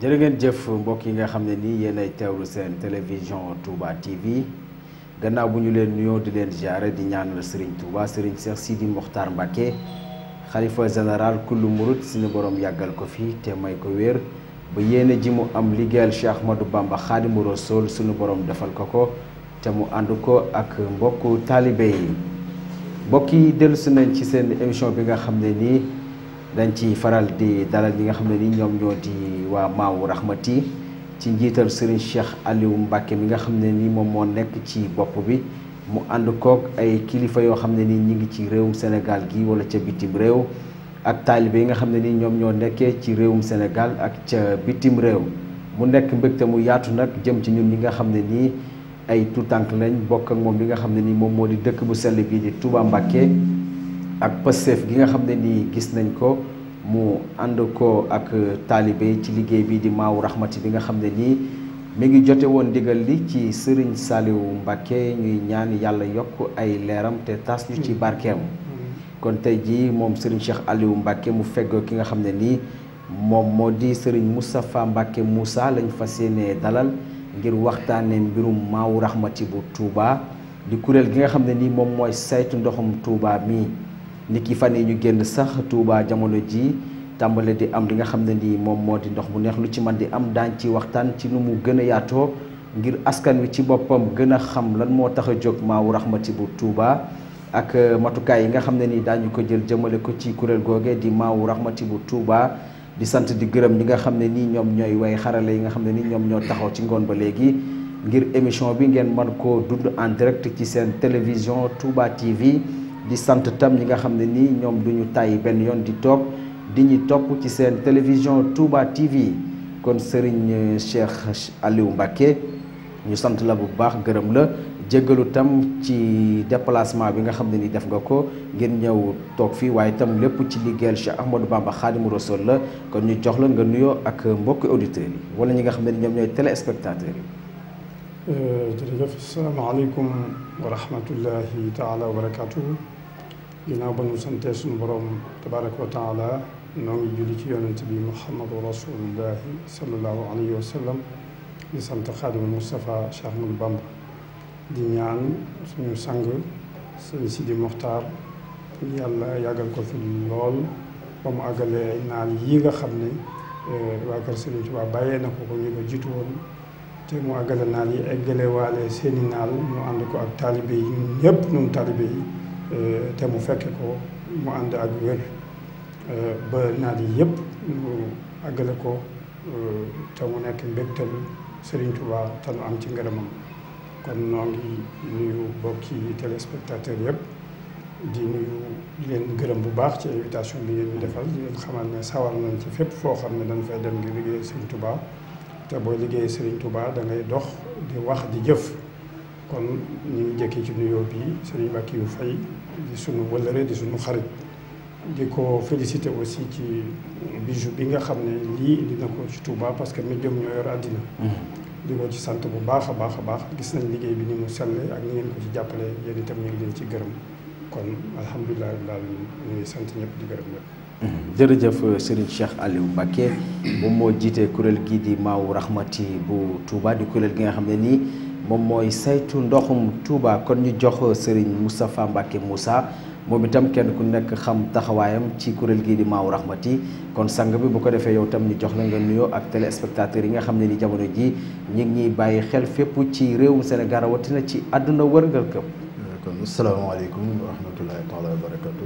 jërë ngeen jëf mbokk yi nga xam ne nii yéen ay teewlu seen télévision Touba TV gannaaw bu ñu leen nuyoo di leen ziare di ñaanal Serigne Touba Serigne Cheikh Sidi Mokhtar Mbacké xalifa général kullu murid suñu borom yàggal ko fi te may ko wér ba yéene ji mu am liggéeyal Cheikh Ahmadou Bamba Khadimu Rasoul suñu borom defal ko ko te mu ànd ko ak mbokku taalibe yi mbokk yi dellusi nañ ci seen émission bi nga xam ne nii. dañ ci faral di dalal ñi nga xam ne ni ñoom ñoo di waa Maawu Rahmati ci njiital Serigne Cheikh Aliou Mbacké mi nga xam ne ni moom moo nekk ci bopp bi mu ànd koog ay kilifa yoo xam ne ni ñi ngi ci réewum Sénégal gi wala ca bitim réew ak taalibe yi nga xam ne ni ñoom ñoo nekkee ci réewum Sénégal ak ca bitim réew mu nekk mbégte mu yaatu nag jëm ci ñun ñi nga xam ne nii ay tuutànk lañ bokk ak moom li nga xam ne ni moom moo di dëkk bu sell bii di Touba Mbacké ak Pastef gi nga xam ne nii gis nañ ko mu ànd ko ak taalibe ci liggéey bi di Maawu Rahmati bi nga xam ne nii mi ngi jote woon ndigal li ci Serigne Saliou Mbacké ñuy ñaan yàlla yokk ay leeram te tas ñu ci barkeem kon tey jii moom Serigne Cheikh Aliou Mbacké mu feggoo ki nga xam ne nii moom moo di Serigne Moustapha Mbacké Moussa lañ fas yéenee dalal ngir waxtaanee mbirum Maawu Rahmati bu Touba di kuréel gi nga xam ne nii moom mooy saytu ndoxum Touba mii. nit ki fan yi ñu génn sax Touba jamono ji tàmbale di am li nga xam ne nii moom moo di ndox mu neex lu ci man di am daañ ci waxtaan ci nu mu gën a yaatoo ngir askan wi ci boppam gën a xam lan moo tax a jóg Maawu Rahmati bu Touba ak matukaay yi nga xam ne nii daañu ko jël jëmale ko ci kuréel googe di Maawu Rahmati bu Touba di sant di gërëm ñi nga xam ne nii ñoom ñooy way xarale yi nga xam ne nii ñoom ñoo taxaw ci ngoon ba léegi ngir émission bi ngeen mën koo dund en direct ci seen télévision Touba TV di sant tam ñi nga xam ne nii ñoom du ñu tàyyi benn yoon di toog di ñu topp ci seen télévision Touba TV kon Serigne Cheikh Aliou Mbacké ñu sant la bu baax gërëm la jéggalu tam ci déplacement bi nga xam ne ni def nga ko ngir ñëw toog fii waaye tam lépp ci liggéeyal Cheikh Ahmadou Bamba Khadimu Rasoul la kon ñu jox la nga nuyoo ak mbokki auditeurs yi wala ñi nga xam ne ni ñoom ñooy téléspectateurs yi. jërëjëf asalaamaaleykum wa rahmatullahi taala wa barakatuhu ginnaaw ba nu santee suñu borom tabaraka wa taala noo ngi julli ci yonent bi muhammadu rasulullahi salallahu alayhi wa sallam di sant xaadimu Moustapha Cheikh Ahmadou Bamba di ñaan suñu sang sëñ Sidi Mokhtar yàlla yàggal ko fi lool ba mu àggalee naal yi nga xam ne waa kër Sëriñ Tuubaa bàyyee na ko ko ñu ko jiitu woon te mu àggale naal yi eggale waale seeni naal ñu ànd ko ak taalibe yi ñun ñëpp ñun taalibe yi te mu fekke ko mu ànd ak wér ba naal yi yëpp ñu àggale ko te mu nekk mbégtal Serigne Touba te nu am ci ngërëmam kon noo ngi nuyu bokki téléspectateur yëpp di nuyu di leen gërëm bu baax ci invitation bi ngeen ñu defal di leen xamal ne sawar nañ ci fépp foo xam ne dañ fay dem ngir liggéey Serigne Touba te boo liggéey Serigne Touba da ngay dox di wax di jëf kon ñu ngi jëkkee ci nuyoo bi Serigne Mbacké yu fay di sunu wëllëre di sunu xarit di ko félicité aussi ci bijou bi nga xam ne lii indi na ko ci Touba parce que médium ñoo yor àddina di ko ci sant bu baax a baax a baax gis nañ liggéey bi ni mu selle ak ni ngeen ko ci jàppale yéen itam ñu ngi leen ci gërëm kon alhamdulilah daal ñu ngi sant ñëpp di gërëm ñëpp jërëjëf Serigne Cheikh Aliou Mbacké moom moo jiite kuréel gii di Maawu Rahmati bu Touba di kuréel gi nga xam ne nii moom mooy saytu ndoxum Touba kon ñu jox Serigne Moustapha Mbacké Moussa moom itam kenn ku nekk xam taxawaayam ci kuréel gii di Maawu Rahmati kon sang bi bu ko defee yow tam ñu jox la nga nuyoo ak téléspectateurs yi nga xam ne ni jamono ji ñi ngi ñuy bàyyi xel fépp ci réewum Sénégal rawatina ci àdduna wërngal këpp kon asalaamaaleykum wa rahmatullahi taala wa barakatu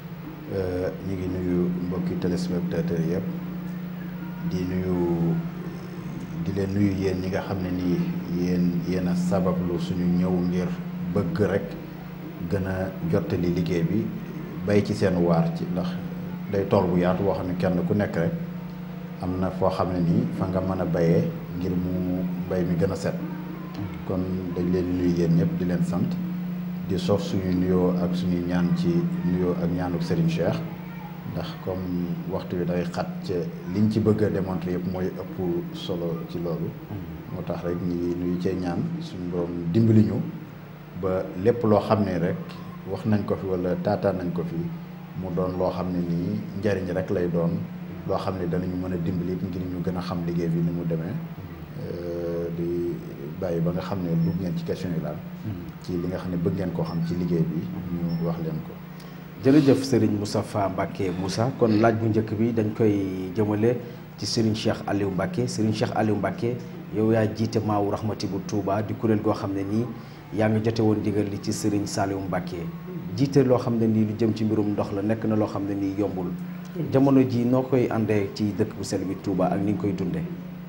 ñu ngi nuyu mbokki téléspectateurs yëpp di nuyu di leen nuyu yéen ñi nga xam ne nii yéen yéen a sabablu suñu ñëw ngir bëgg rek gën a jottali liggéey bi bay ci seen waar ci ndax day tool bu yaatu boo xam ne kenn ku nekk rek am na foo xam ne nii fa nga mën a bayee ngir mu mbay mi gën a set kon dañ leen nuyu yéen ñëpp di leen sant di sof suñu nuyoo ak suñuy ñaan ci nuyoo ak ñaanuk Serigne Cheikh ndax comme waxtu bi day xat ca liñ ci bëgg a démontrer yëpp mooy ëpp solo ci loolu moo tax rek ñi nuyu cee ñaan suñu borom dimbali ñu ba lépp loo xam ne rek wax nañ ko fi wala taataan nañ ko fi mu doon loo xam ne nii njariñ rek lay doon loo xam ne danañu mën a dimbali ngir ñu gën a xam liggéey bi ni mu demee di bàyyi ba nga xam ne dugg ngeen ci question yi daal ci li nga xam ne bëgg ngeen koo xam ci liggéey bi ñu wax leen ko jërëjëf Serigne Moustapha Mbacké Moussa kon laaj bu njëkk bi dañ koy jëmale ci Serigne Cheikh Aliou Mbacké Serigne Cheikh Aliou Mbacké yow yaa jiite Maawu Rahmati bu Touba di kuréel goo xam ne nii yaa ngi jote woon digal li ci Serigne Saliou Mbacké jiite loo xam ne nii lu jëm ci mbirum ndox la nekk na loo xam ne nii yombul jamono ji noo koy àndee ci dëkk bu sell bi Touba ak ni nga koy dundee.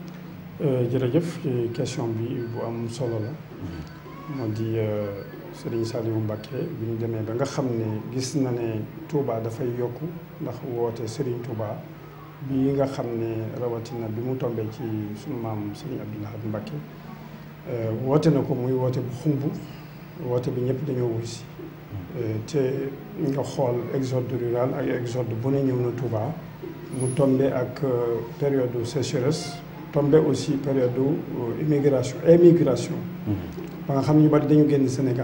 jërëjëf ci question bi bu am solo la moo di Serigne Saliou Mbacké bi ñu demee ba nga xam ne gis na ne Touba dafay yokku ndax woote Serigne Touba bi nga xam ne rawatina bi mu tombee ci sunu maam Serigne Abdoul Ahad Mbacké woote na ko muy woote bu xumb woote bi ñëpp dañoo wuy si te nga xool exode rural ak exode bu ne ñëw na Touba mu tombe ak période sécheresse tombe aussi période immigration émigration ba nga xam ne ñu bari dañu génn Sénégal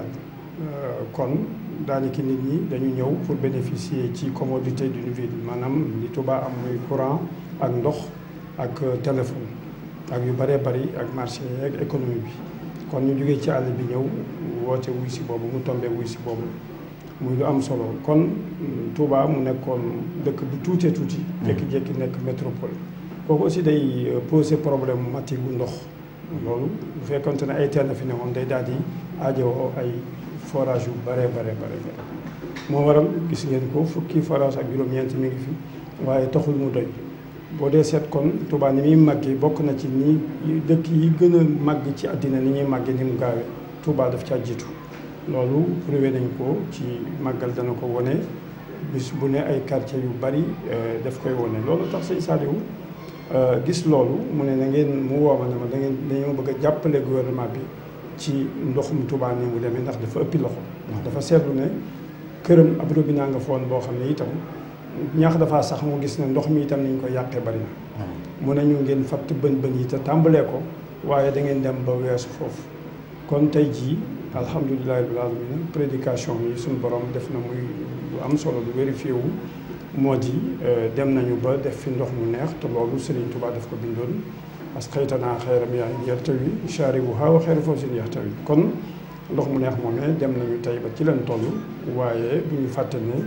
kon daanaka nit ñi dañu ñëw pour bénéficier ci commodité d'une ville maanaam li Touba am muy courant ak ndox ak téléphone ak yu bëree bëri ak marché ak économie bi kon ñu jógee ci àll bi ñëw woote wuy si boobu mu tombé wuy si boobu muy lu am solo kon Touba mu nekkoon dëkk bu tuutee tuuti jékki-jékki nekk métropole kooku aussi day poser problème matique bu ndox loolu bu fekkonte ne ay teen fi ne woon day daal di aajowoo ay forage yu bare bare bare bare moo waral gis ngeen ko fukki forage ak juróom-ñeent mi ngi fi waaye taxul mu doy boo dee seet kon Touba ni muy màggee bokk na ci ni dëkk yi gën a màgg ci àddina ni ñuy màggee ni mu gaawee Touba daf caa jiitu loolu prouvé nañ ko ci màggal dana ko wone bis bu ne ay quartier yu bari daf koy wone loolu tax sëñ Saliou gis loolu mu ne na ngeen mu wooma ne ma da ngeen dañoo bëgg a jàppale gouvernement bi ci ndoxum Touba ni mu demee ndax dafa ëppi loxo ndax dafa seetlu ne këram ab robinet nga foon boo xam ne itam ñaax dafaa sax mu gis ne ndox mi itam niñ ko yàqee bari na mu ne ñu ngeen fatt bën bën yi te tàmbalee ko waaye da ngeen dem ba weesu foofu kon tey jii alhamdulilahi rabbil alamin prédication yi suñu borom def na muy lu am solo lu vérifié wu moo di dem nañu ba def fi ndox mu neex te loolu Serigne Touba daf ko bindoon parce que xëytanaa xayram yaa yartawi shaaribuhaa wa xayru fawzin yartawi kon ndox mu neex moomee dem nañu tey ba ci leen toll waaye bu ñu fàtte ne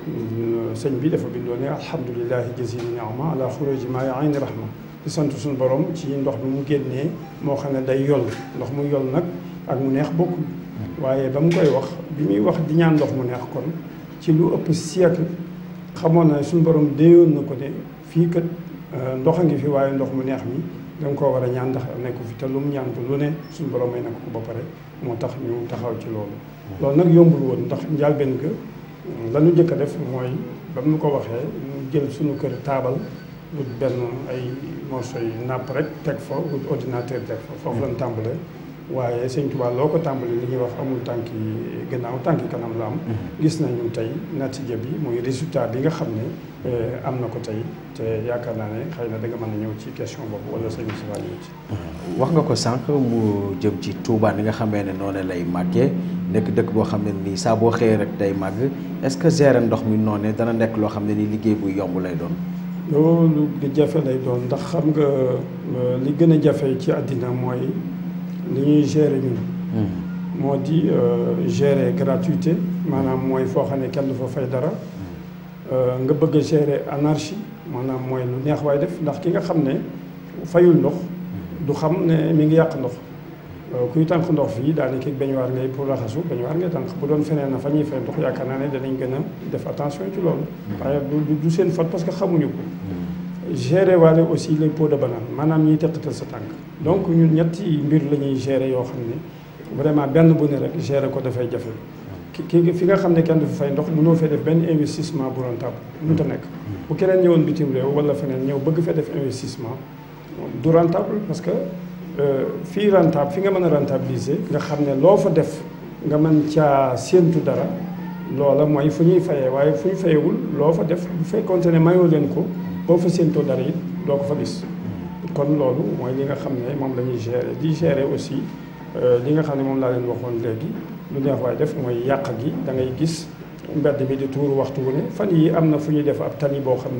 sëñ bi dafa bindoon ne alhamdulilahi jazili niama ala xuruji maa ya ayni rahma di sant suñu borom ci ndox bi mu génnee moo xam ne day yol ndox mu yol nag ak mu neex bokkul waaye ba mu koy wax bi muy wax di ñaan ndox mu neex kon ci lu ëpp siècle xamoon na suñu borom déyoon na ko ne fii kat ndox a ngi fi waaye ndox mu neex mi danga koo war a ñaan ndax nekku fi te lu mu ñaan lu ne suñu borom may na ko ba pare moo tax ñu taxaw ci loolu loolu nag yombul woon ndax njàlbeen ga la ñu njëkk a def mooy ba mu ko waxee ñu jël suñu kër taabal wut benn ay morceau yi napp rek teg fa wut ordinateur teg fa foofu lañ tàmbalee waaye sëñ Tuubaa loo ko tàmbali li ñuy wax amul tànki gannaaw tànki kanam la am gis nañu tey natija bi muy résultat bi nga xam ne am na ko tey te yaakaar naa ne xëy na da nga mën a ñëw ci question boobu wala sëñ Moussa ñëw ci wax nga ko sànq mu jëm ci Touba ni nga xamee ne noonu lay màggee nekk dëkk boo xam ne nii saa boo xëyee rek day màgg est-ce que gérer ndox mi noonu dana nekk loo xam ne ni liggéey bu yomb lay doon loolu lu jafe lay doon ndax xam nga li gën a jafe ci àddina mooy li ñuy gérer ñun moo di gérer gratuité maanaam mooy foo xam ne kenn du fa fay dara nga bëgg a gérer anarchie maanaam mooy lu neex waay def ndax ki nga xam ne fayul ndox du xam ne mi ngi yàq ndox kuy tànk ndox fii daanaka bañuwaar ngay pour raxasu bañuwaar ngay tànk bu doon feneen na fa ñuy fay ndox yaakaar naa ne danañ gën a def attention ci loolu waaye du du seen faute parce que xamuñu ko gérer waale aussi les pots de banane maanaam ñiy teqatal sa tànk donc ñun ñetti mbir la ñuy gérer yoo xam ne vraiment benn bu ne rek gérer ko dafay jafe ki fi nga xam ne kenn du fa fay ndox mënoo fee def benn investissement bu rentable mënut a nekk bu keneen ñëwoon bitim réew wala feneen ñëw bëgg fee def investissement du rentable parce que fii rentable fi nga mën a rentabiliser nga xam ne loo fa def nga mën caa séentu dara loola mooy fu ñuy fayee waaye fu ñu fayewul loo fa def bu fekkonte ne mayoo leen ko boo fa séentoo dara it doo ko fa gis kon loolu mooy li nga xam ne moom la ñuy gérer di gérer aussi li nga xam ne moom laa leen waxoon léegi lu neex waaye def mooy yàq gi da ngay gis mbedd mi di tuuru waxtu wu ne fan yi am na fu ñuy def ab tali boo xam ne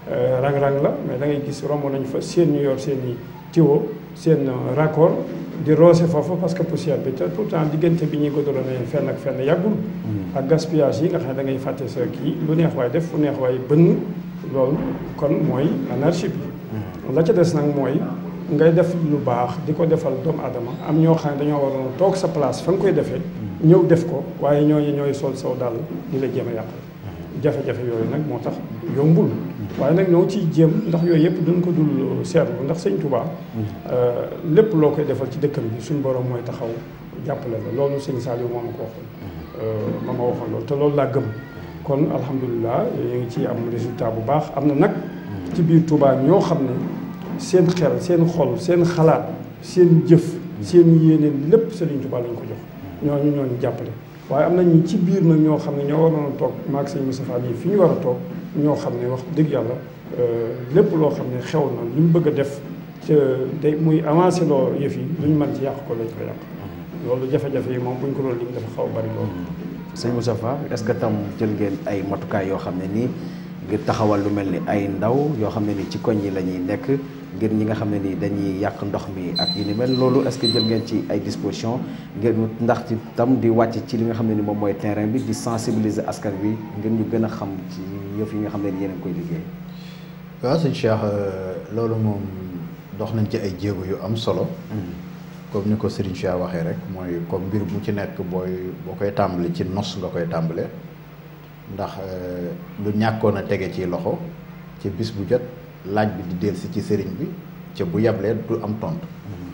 rang-rang la mais da ngay gis romb nañ fa seen ñu yor seen i tiwo seen raccord di roose foofu parce que poussière bi te pourtant diggante bi ñuy goudronné fenn ak fenn yàggul. ak gaspillage yi nga xam ne da ngay fàtte sa kii lu neex waay def fu neex waay bënn loolu kon mooy anarchie bi. la ca des nag mooy ngay def lu baax di ko defal doomu aadama am ñoo xam ne dañoo waroon toog sa place fa nga koy defee. ñëw def ko waaye ñooñu ñooy sol saw dàll di la jéem a yàqal. jafe-jafe yooyu nag moo tax yombul. waaye nag ñoo ciy jéem ndax yooyu yëpp duñ ko dul seetlu ndax sëñ Touba. lépp loo koy defal ci dëkkam bi suñ borom mooy taxaw jàppale la loolu sëñ Saliou moo ma ko waxoon. ma ma waxoon loolu te loolu laa gëm. kon alhamdulilah ñu ngi ciy am résultat bu baax am na nag. ci biir Touba ñoo xam ne seen xel seen xol seen xalaat seen jëf. seen yéene lépp Sëriñ Touba lañ ko jox. ñooñu ñooñu jàppale. waaye am nañu ci biir nag ñoo xam ne ñoo waroon a toog maag sëñ Moustapha nii fi ñu war a toog ñoo xam ne wax dëgg yàlla lépp loo xam ne xew na lu ñu bëgg a def ca day muy avancé loo yëf yi lu ñu mën ci yàq ko lañ ko yàq loolu jafe-jafe yi moom bu ñu ko doon lim dafa xaw a bari loolu. sëñ Moustapha est-ce que tam jël ngeen ay matukaay yoo xam ne nii ngir taxawal lu mel ni ay ndaw yoo xam ne ni ci koñ yi la ñuy nekk ngir ñi nga xam ne ni dañuy yàq ndox mi ak yu ni mel loolu est-ce que jël ngeen ci ay dispositions ngir ndax ci tam di wàcc ci li nga xam ne ni moom mooy terrain bi di sensibiliser askan bi ngir ñu gën a xam ci yëf yi nga xam ne ni yéen a ngi koy liggéey. waaw sëñ Cheikh loolu moom dox nañ ci ay jéego yu am solo. comme ni ko Serigne Cheikh waxee rek mooy comme mbir bu ci nekk booy boo koy tàmbali ci nos nga koy tàmbale ndax lu ñàkkoon a tege ci loxo ci bis bu jot. laaj bi di dellusi ci sëriñ bi ca bu yablee du am tontu.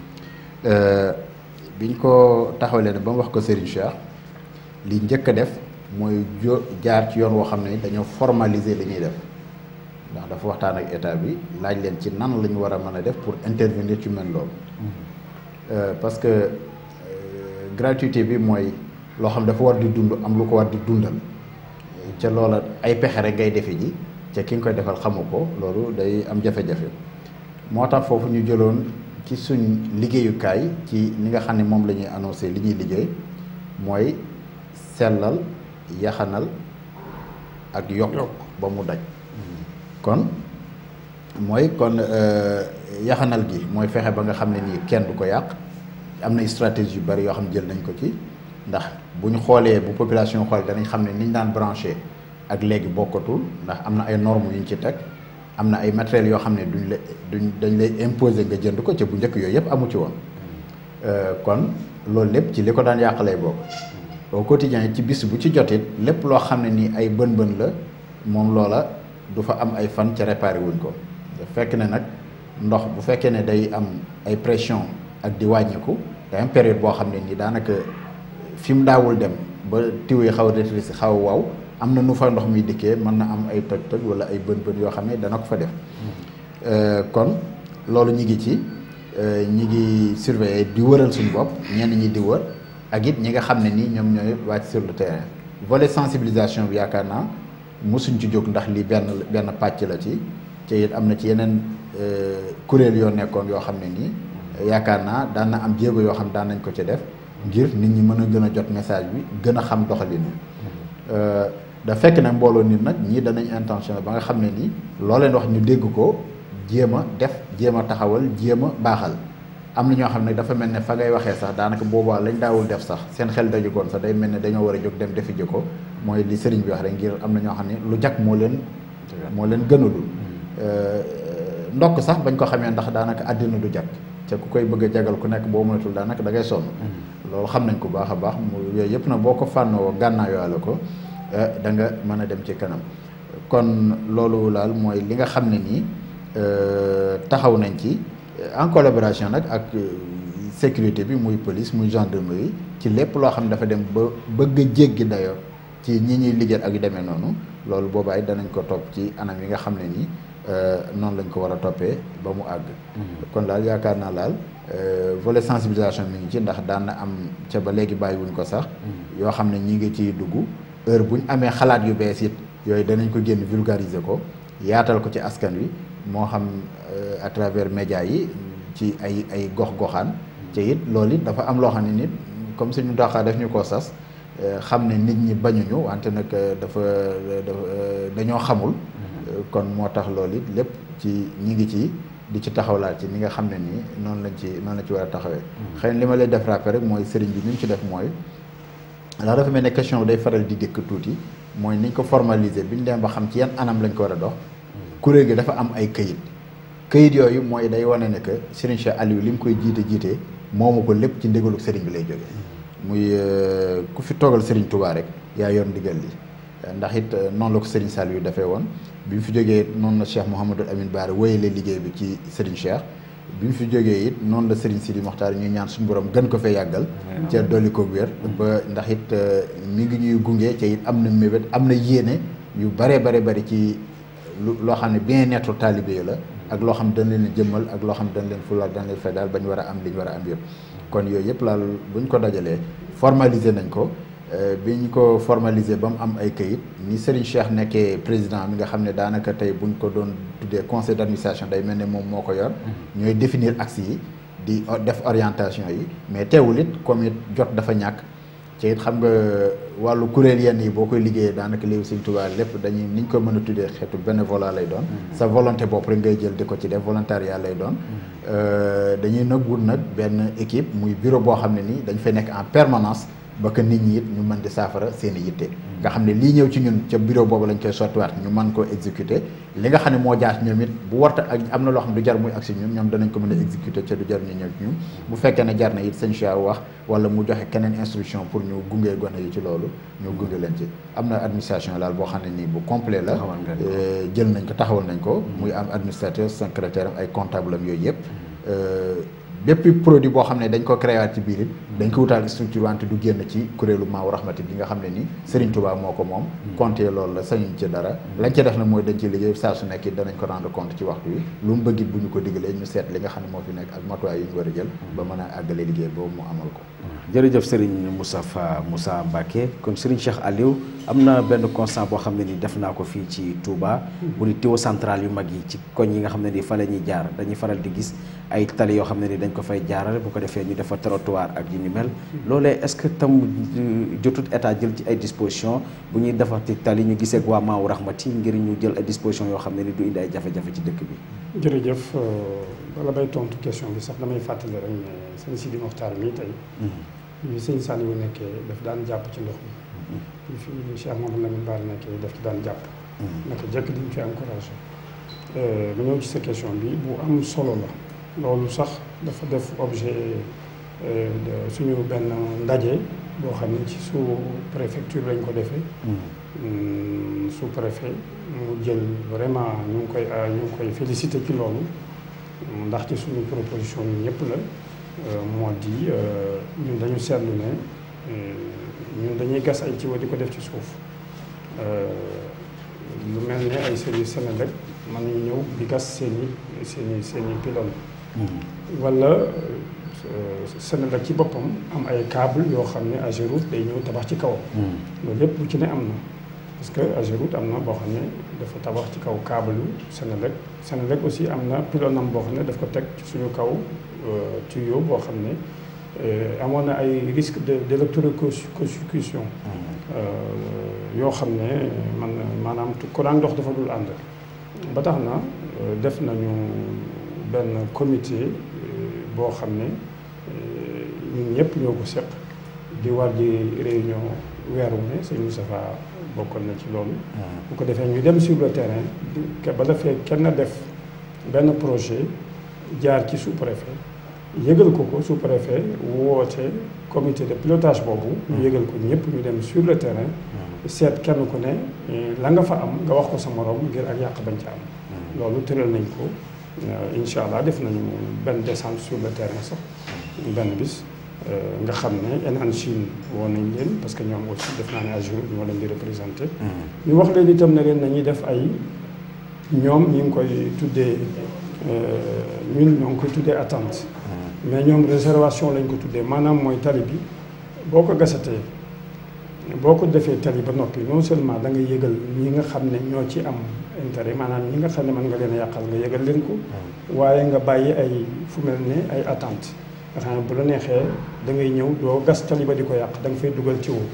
biñ ko taxawalee ne ba mu wax ko sëriñ Cheikh li njëkk a def mooy jo jaar ci yoon woo xam ne dañoo formaliser li ñuy def ndax dafa waxtaan ak état bi laaj leen ci nan la ñu war a mën a def pour intervenir ci mel loolu. parce que gratuité bi mooy loo xam dafa war di dund am lu ko war di dundal ca loola ay pexe rek ngay defe ji. te ki nga koy defal xamu ko loolu day am jafe-jafe moo tax foofu ñu jëloon ci suñ liggéeyukaay ci ni nga xam ne moom la ñuy annoncé li ñuy liggéey mooy sellal yaxanal ak yokk ba mu daj kon mooy kon yaxanal gi mooy fexe ba nga xam ne nii kenn du ko yàq am na stratégie yu bari yoo xam ne jël nañ ko ci ndax bu ñu xoolee bu population xool danañ xam ne niñ daan branché ak léegi bokkatul ndax am na ay normes yu ñu ci teg am na ay matériels yoo xam ne duñ la duñ dañ lay imposer nga jënd ko ca bu njëkk yooyu yëpp amu ci woon kon loolu lépp ci li ko daan yàq lay bokk au quotidien ci bis bu ci jotit lépp loo xam ne nii ay bën-bën la moom loola du fa am ay fan ca réparé wuñ ko fekk ne nag ndox bu fekkee ne day am ay pression ak di wàññiku day am période boo xam ne nii daanaka fi mu daawul dem ba tiw yi xaw a rétréci xaw a waaw am na nu fa ndox mi dikkee mën na am ay toj-toj wala ay bën-bën yoo xam ne dana ko fa def kon loolu ñi ngi ci ñi ngi surveiller di wëral suñu bopp ñenn ñi di wër ak it ñi nga xam ne nii ñoom ñooy wàcc sur le terrain volet sensibilisation bi yaakaar naa mosuñ ci jóg ndax lii benn benn pàcc la ci te it am na ci yeneen kuréel yoo nekkoon yoo xam ne nii yaakaar naa daan na am jéego yoo xam daan nañ ko ci def ngir nit ñi mën a gën a jot message bi gën a xam doxalin da fekk nag mbooloo nit nag ñii danañ intention ba nga xam ne nii loo leen wax ñu dégg ko jéem a def jéem a taxawal jéem a baaxal am na ñoo xam ne dafa mel ne fa ngay waxee sax daanaka boobaa lañ daawul def sax seen xel dajugoon sax day mel ne dañoo war a jóg dem defi ji ko mooy li sëriñ bi wax rek ngir am na ñoo xam ne lu jag moo leen moo leen gënalul ndokk sax bañ ko xamee ndax daanaka àddina du jag te ku koy bëgg a jagal ku nekk boo moytul daanaka da ngay sonn loolu xam nañ ko baax a baax mu yooyu yëpp nag boo ko fànnoo gànnaayoole ko da nga mën a dem ci kanam kon loolu laal mooy li nga xam ne nii taxaw nañ ci en collaboration nag ak sécurité bi muy police muy gendarmerie ci lépp loo xam ne dafa dem ba bëgg a jéggi dayoo ci ñi ñuy liggéey ak yu demee noonu loolu boobaay danañ ko topp ci anam yi nga xam ne nii noonu lañ ko war a toppee ba mu àgg. kon daal yaakaar naa laal volet sensibilisation mi ngi ci ndax daan na am ca ba léegi bàyyiwuñ ko sax. yoo xam ne ñi ngi ciy dugg heure bu ñu amee xalaat yu bees it yooyu danañ ko génn vulgariser ko yaatal ko ci askan wi moo xam à travers médias yi ci ay ay gox-goxaan. te it loolu it dafa am loo xam ne nit comme suñu doxaa def ñu ko sas xam ne nit ñi bañuñu wante nag dafa dafa dañoo xamul. kon moo tax loolu it lépp ci ñi ngi ci di ci taxawlaat ci ni nga xam ne nii noonu lañ ci noonu lañ ci war a taxawee. xëy na li ma lay def rappel rek mooy sëriñ bi ni mu ci def mooy ndax dafa mel ne question bi day faral di dëkk tuuti mooy niñ ko formaliser bi ñu dem ba xam ci yan anam lañ ko war a dox. kuréel gi dafa am ay këyit. këyit yooyu mooy day wane ne que Serigne Cheikh Aliou li mu koy jiite jiite moomu ko lépp ci ndigalu Serigne bi lay jógee. muy ku fi toogal Serigne Touba rek yaa yor ndigal li ndax it noonu la ko Serigne Saliou dafee woon bi mu fi jógee noonu la Cheikh Mouhamadou Amine Bara wéyale liggéey bi ci Serigne Cheikh bi mu fi jógee it noonu la Serigne Sidi Mokhtar ñuy ñaan suñu borom gën ko fee yàggal. ca dolli ko wér. ba ndax it mi ngi ñuy gunge ca it am na mébét am na yéene yu bare bare bari ci lu loo xam ne bien-être taalibe yi la. ak loo xam dañ leen jëmmal ak loo xam dañ leen fulaal dañ leen fay daal ba ñu war a am li ñu war a am yëpp kon yooyu yëpp laal bu ñu ko dajalee formaliser nañ ko bi ñu ko formaliser ba mu am ay këyit ni Serigne Cheikh nekkee président mi nga xam ne daanaka tey bu ñu ko doon tuddee conseil d'administration day mel ne moom moo ko yor. ñooy définir axes yi di def orientation yi mais teewul it comme it jot dafa ñàkk. ci it xam nga wàllu kuréel yenn yi boo koy liggéeyee daanaka léegi Sëñ Tuubaa lépp dañuy ni ñu ko mën a tuddee xeetu bénévolat lay doon. sa volonté bopp rek ngay jël di ko ci def volontariat lay doon. dañuy nag wut nag benn équipe muy bureau boo xam ne nii dañ fay nekk en permanence ba que nit ñi it ñu mën di saafara seen i yitte. nga xam ne lii ñëw ci ñun ca bureau boobu lañ koy sottiwaat ñu mën koo exécuter li nga xam ne moo jaar ñoom it bu warta ak am na loo xam ne du jar muy ak si ñun ñoom danañ ko mën a exécuter ca du jar ñu ñëw ci ñun bu fekkee ne jar na it sëñ Cheikh wax wala mu joxe keneen instruction pour ñu gunge gone yi ci loolu ñu gunge leen ci am na administration laal boo xam ne nii bu complet la jël nañ ko taxawal nañ ko muy am administrateur secrétaire am ay comptable am yooyu yëpp bépp produit boo xam ne dañ ko créé ci biir it dañ ko wutaal structure wante du génn ci kuréelu Maawu Rahmati bi nga xam ne ni Serigne Touba moo ko moom compte loolu la sañuñ ci dara lañ ci def na mooy dañ ci liggéey saa su nekk it danañ ko rendre compte ci waxtu wi lu mu bëggit bu ñu ko digalee ñu seet li nga xam ne moo fi nekk ak matuwaay yu ñu war a jël ba mën a àggale liggéey boobu mu amal ko jërëjëf Serigne Moustapha Moussa Mbacké kon Serigne Cheikh Aliou am na benn constat boo xam ne ni def naa ko fii ci Touba bu di tuyau central yu mag yi ci koñ yi nga xam ne ni fa la ñuy jaar dañuy faral di gis ay tali yoo xam ne ni dañ ko fay jaarale bu ko defee ñu defa trottoir ak yi ni mel loolee est-ce que tam jotut état jël ci ay disposition bu ñuy defati tali ñu gisee ak waa Maawu Rahmati ngir ñu jël ay disposition yoo xam ne ni du indi ay jafe-jafe ci dëkk bi jërëjëf bala bay tontu question bi sax damay fàttali rek ne sëñ Sidi Mokhtar mii tey bi sëñ Saliou nekkee daf daan jàpp ci ndox mi bi fi Cheikh Mamadou Lamine Bara nekkee daf ci daan jàpp naka jëkk diñ fi encouragé ma ñëw ci sa question bi bu am solo la loolu sax dafa def objet suñu benn ndaje boo xam ne ci sous préfecture lañ ko defee sous préfet mu jël vraiment ñu ngi koy ñu ngi koy félicité ci loolu ndax ci suñu proposition yi ñëpp la moo di ñun dañu seetlu ne ñun dañuy gas ay ciwa di ko def ci suuf lu mel ne ay service Senelec mën nañu ñëw di gas seen i seen i seen i pylône wala Senelec ci boppam am ay câble yoo xam ne Ageroute day ñëw tabax ci kawam loolu lépp lu ci ne am na parce que Ageroute am na boo xam ne dafa tabax ci kaw câble yu Senelec Senelec aussi am na pylône am boo xam ne daf ko teg ci suñu kaw tuyau boo xam ne amoon na ay risque de d'électrocution yoo xam ne man maanaam courant ndox dafa dul ànd ba tax na def nañu benn comité boo xam ne ñun ñëpp ñoo ko seq di war di réunion weer wu ne sëñ Moustapha bokkoon na ci loolu bu ko defee ñu dem sur le terrain ba defee kenn def benn projet jaar ci sous-préfet yëgal ko ko sous-préfet woote comité de pilotage boobu ñu yëgal ko ñëpp ñu dem sur le terrain seet kenn ku ne la nga fa am nga wax ko sa morom ngir ak yàq bañ ca am loolu tëral nañ ko incha allah def nañu benn descente sur le terrain sax benn bis nga xam ne Enan Chine woo nañ leen parce que ñoom aussi def naa ne à jour ñoo leen di représenté ñu wax leen itam ne leen nañuy def ay ñoom ñu ngi koy tuddee ñun ñoo ngi koy tuddee attente mais ñoom réservation lañ ko tuddee maanaam mooy tali bi boo ko gasatee boo ko defee tali ba noppi non seulement da nga yëgal ñi nga xam ne ñoo ci am intérêt maanaam ñi nga xam ne mën nga leen a yàqal nga yëgal leen ko waaye nga bàyyi ay fu mel ne ay attente nga xam ne bu la neexee da ngay ñëw doo gas tali ba di ko yàq da nga fay dugal ci wu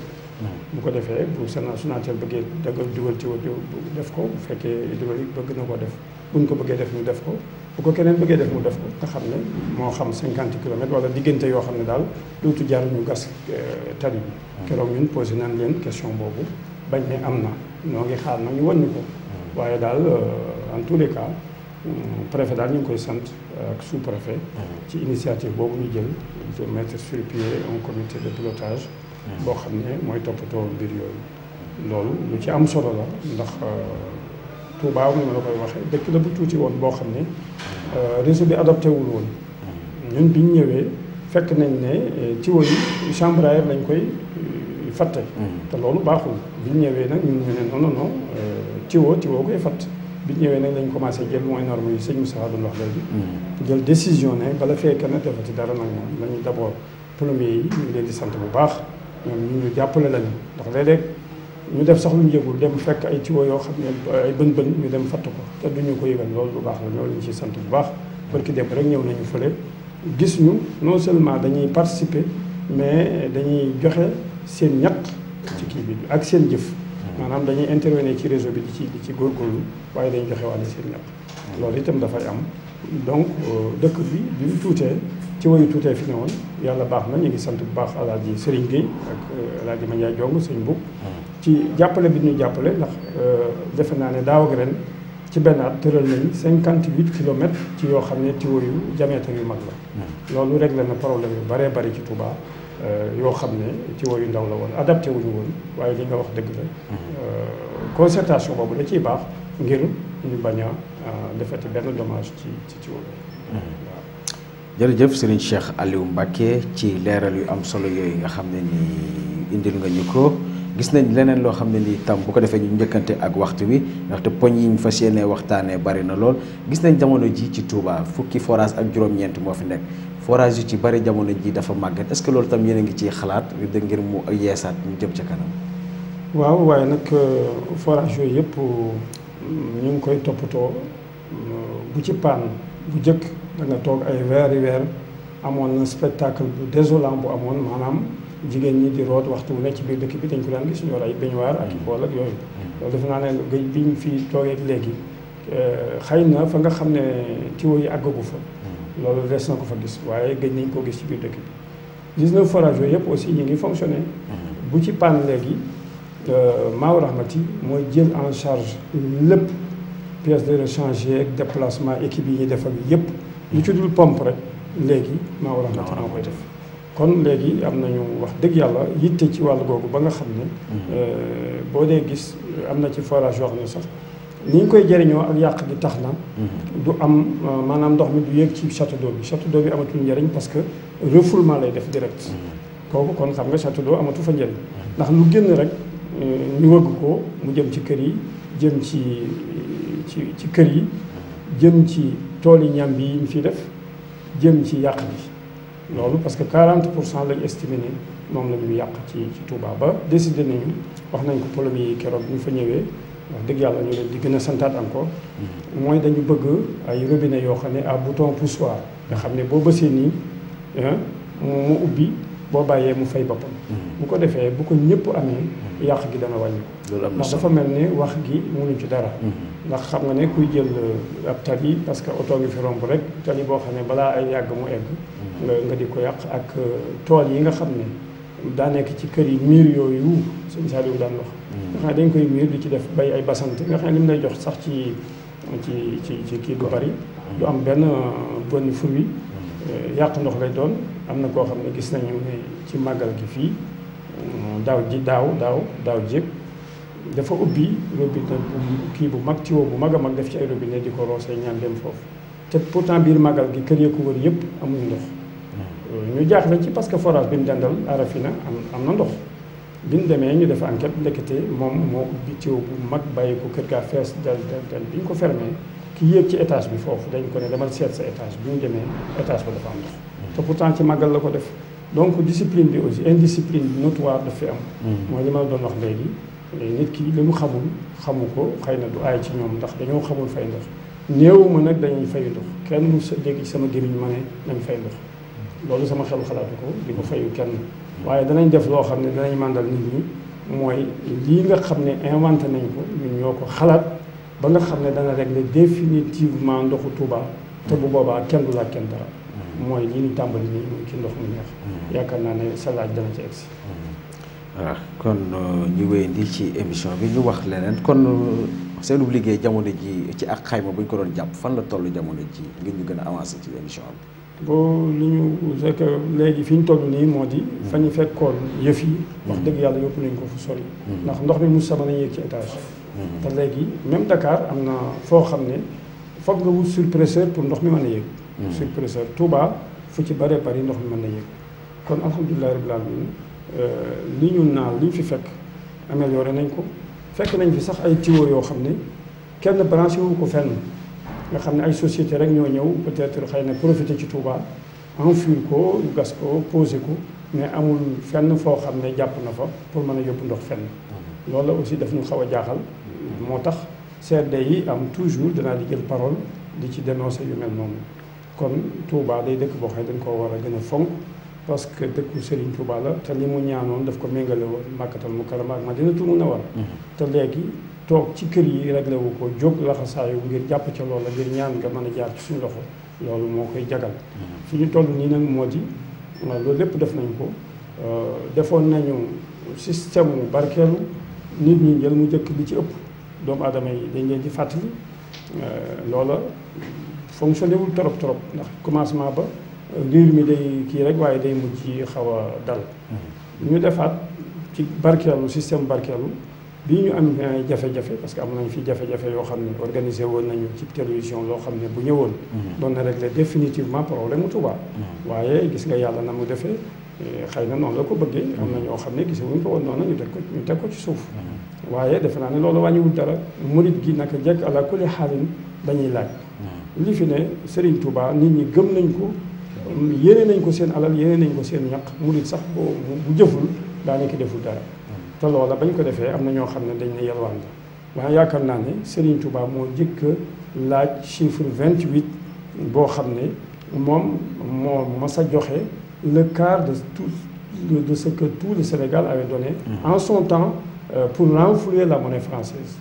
bu ko defee bu Sénat Sonatel bëggee dagal dugal ci def ko bu fekkee hydraulique bëgg na ko def buñ ko bëggee def ñu def ko bu ko keneen bëggee def mu def ko nga xam ne moo xam cinquante kilomètres wala diggante yoo xam ne daal dootu jar ñu gas tali bi keroog ñun posé nañ leen question boobu bañ ne am na ñoo ngi xaar nag ñu wan ñu ko waaye daal en tous les cas préfet daal ñu ngi koy sant ak sous préfet ci initiative boobu ñu jël de mettre sur pied un comité de pilotage boo xam ne mooy toppatoo mbir yooyu loolu lu ci am solo la ndax Touba ni ma la koy waxee dëkk la bu tuuti woon boo xam ne réseau bi adopté wul woon ñun bi ñu ñëwee fekk nañ ne ci woy chambre à air lañ koy fatte te loolu baaxul bi ñu ñëwee nag ñun ñu ne non non non tiwo tiwo koy fatt bi ñu ñëwee nag lañ commencé jël mooy norme yi sëñ Moussa doon wax léegi jël décision ne bala fee kenn defati dara nag moom lañu d' abord plombier yi ñu ngi leen di sant bu baax ñoom ñu ñu jàppale lañu ndax léeg-léeg ñu def sax lu ñu yëgul dem fekk ay tiwo yoo xam ne ay bën bën ñu dem fatt ko te duñu ko yëgal loolu lu baax la ñoo leen ciy sant bu baax barki dem rek ñëw nañu fële gis ñu non seulement dañuy participer mais dañuy joxe seen ñaq ci kii bi ak seen jëf maanaam dañuy intervenir ci réseau bi di ci di ci góorgóorlu waaye dañuy joxe wàllu seen ñaq loolu itam dafay am donc dëkk bi bi mu tuutee ci wayu tuutee fi ne woon yàlla baax na ñu ngi sant bu baax alaaji Serigne Gueye ak alaaji Mandiaye Jong sëñ Bug ci jàppale bi ñu jàppale ndax defe naa ne daaw ak ren ci benn at tëral nañ cinquante huit kilomètres ci yoo xam ne tiwo yu diamètre yu mag la loolu réglé na problème yu bëree bëri ci Touba yoo xam ne tiwo yu ndaw la woon adapté wuñu woon waaye li nga wax dëgg la concertation boobu da ciy baax ngir ñu bañ a defati benn dommage ci ci tiwo bi waaw jërëjëf Serigne Cheikh Aliou Mbacké ci leeral yu am solo yooyu nga xam ne ni indil nga ñu ko gis nañ leneen loo xam ne nii tam bu ko defee ñu njëkkante ak waxtu bi ndaxte poñ yi ñu fas yéenee waxtaanee bari na lool gis nañ jamono ji ci Touba fukki forage ak juróom-ñeent moo fi nekk forage yu ci bari jamono ji dafa màgget est-ce que loolu tam yéen a ngi ciy xalaat ngir mu yeesaat ñu jëm ca kanam. waaw waaye nag forage yooyu yëpp ñu ngi koy toppatoo bu ci paan bu jëkk da nga toog ay weeri weer amoon na spectacle bu désolant bu amoon maanaam. jigéen ñi di root waxtu wu ne ci biir dëkk bi dañ ko daan gis ñor ay baignoire ak i bool ak yooyu loolu defe naa ne géej bi ñu fi toogee léegi xëy na fa nga xam ne tiwo yi àggagu fa loolu des na ko fa gis waaye gëj nañ koo gis ci biir dëkk bi 19 forage yooyu yëpp aussi ñu ngi fonctionné bu ci panne léegi Maaw Rahmati mooy jël en charge lépp pièce de rechange ak déplacement équipe yi ñuy def ak yëpp lu ci dul pompe rek léegi Maaw Rahmati moo koy def kon léegi am nañu wax dëgg yàlla yitte ci wàll googu ba nga xam ne boo dee gis am na ci forage yoo xam ne sax ni ñu koy jëriñoo ak yàq gi tax na du am maanaam ndox mi du yéeg ci château d'eau bi château d'eau bi amatul njëriñ parce que refoulement lay def direct kooku kon xam nga château d'eau amatu fa njëriñ ndax lu génn rek ñu wëgg ko mu jëm ci kër yi jëm ci ci ci kër yi jëm ci tool yi ñam bi yi ñu fiy def jëm ci yàq bi loolu parce que 40 pour cent lañu estimé ne moom la ñu yàq ci ci Touba ba décidé nañu wax nañ ko problème yi keroog bi ñu fa ñëwee wax dëgg yàlla ñu leen di gën a santaat encore mooy dañu bëgg ay robinet yoo xam ne à bouton poussoir nga xam ne boo bësee nii mu ubbi boo bàyyee mu fay boppam bu ko defee bu ko ñëpp amee yàq gi dana wàññi ndax dafa mel ne wax gi mënuñ ci dara ndax xam nga ne kuy jël ab tali parce que oto ngi fi romb rek tali boo xam ne balaa ay yàgg mu egg nga nga di ko yàq ak tool yi nga xam ne daa nekk ci kër yi miir yooyu sëñ Saliou daan wax nga xam ne dañ koy miir di ci def bay ay basante nga xam ne li mu lay jox sax ci ci ci ci kii du bari du am benn bonne fruit yàq ndox lay doon am na koo xam ne gis nañu ne ci màggal gi fii daaw ji daaw daaw daaw jéeg dafa ubbi robinet bu kii bu mag tuyau bu mag a mag def ci ay robinet di ko roosee ñaan dem foofu te pourtant biir màggal gi kër yi ko wër yëpp amuñu ndox ñu jaaxle ci parce que forage bi ñu dendal Arafina am am na ndox bi ñu demee ñu def enquête ndekete moom moo ubbi tuyau bu mag bàyyi ko kër gaa fees del del del bi ñu ko fermé ki yéeg ci étage bi foofu dañ ko ne demal seet sa étage bi ñu demee étage ba dafa am ndox te pourtant ci màggal la ko def donc discipline bi aussi indiscipline bi notoire daf fi am mooy li ma doon wax léegi nit ki li mu xamul xamu ko xëy na du aay ci ñoom ndax dañoo xamul fay ndox néew ma nag dañuy fayu ndox kenn mu sa dégg sama gémmiñ ma ne nañ fay ndox loolu sama xel xalaatu ko di ko fayu kenn waaye danañ def loo xam ne danañ màndal nit ñi mooy lii nga xam ne inventé nañ ko ñun ñoo ko xalaat ba nga xam ne dana régler définitivement ndoxu Touba te bu boobaa kenn du laaj kenn dara mooy lii ñu tàmbali nii muy ci ndox mu neex yaakaar naa ne sa laaj dana ci egsi waaw kon ñu wéyandi ci émission bi ñu wax leneen kon seenu liggéey jamono ji ci ak xayma bu ñu ko doon jàpp fan la toll jamono ji ngir ñu gën a avancé ci émission bi boo li ñu c'est que léegi fi ñu toll nii moo di fa ñu fekkoon yëf yi wax dëgg yàlla yóbbu nañ ko fu sori ndax ndox mi mu sama nañ yéeg ci étage te léegi même Dakar am na foo xam ne foog nga wut surpresseur pour ndox mi mën a yéeg surpresseur Touba fu ci bëree bëri ndox mi mën na yéeg kon alhamdulilah rabbil alamin li ñu naan li ñu fi fekk amélioré nañ ko fekk nañ fi sax ay tuyaux yoo xam ne kenn branché wu ko fenn nga xam ne ay société rek ñoo ñëw peut-être xëy na profité ci Touba enfouir ko gas ko posé ko mais amul fenn foo xam ne jàpp na fa pour mën a yóbbu ndox fenn loolu la aussi daf ñu xaw a jaaxal moo tax CRD yi am toujours danaa di jël parole di ci dénoncer yu mel noonu kon Touba day dëkk boo xam ne dañ koo war a gën a fonk parce que dëkku Serigne Touba la te li mu ñaanoon daf ko méngale woon Makkatal Mukarrama ak Madinatul Munawwara te léegi toog ci kër yi réglé wu ko jóg laxasaayu ngir jàpp ca loola ngir ñaan nga mën a jaar ci suñu loxo loolu moo koy jagal fi ñu toll nii nag moo di loolu lépp def nañ ko defoon nañu système mu barkeelu nit ñi jël mu njëkk li ci ëpp doomu aadama yi dañ leen di fàttali loola fonctionné wul trop trop ndax commencement ba riir mi day kii rek waaye day mujj xaw a dal ñu defaat ci barkeelu système barkeelu bii ñu am jafe-jafe parce que am nañ fi jafe-jafe yoo xam ne organisé woon nañu ci télévision loo xam ne bu ñëwoon doon na régler définitivement problème mu Touba waaye gis nga yàlla na mu defee xëy na noonu la ko bëggee am na ñoo xam ne gise wuñ ko woon noonu ñu teg ko ñu teg ko ci suuf waaye defe naa ne loolu wàññiwul dara murit gi naka jekk ala kulli xaalin dañuy laaj li fi ne Serigne Touba nit ñi gëm nañ ko yéene nañ ko seen alal yéene nañ ko seen ñaq murit sax boo bu jëful daanaka deful dara te loola bañ ko defee am na ñoo xam ne dañ ne yalwaan la waaye yaakaar naa ne Serigne Touba moo jëkk laaj chiffre 28 boo xam ne moom moo mas a joxe le quart de tout de ce que tout le Sénégal avait donné en son temps pour renflouer la monnaie française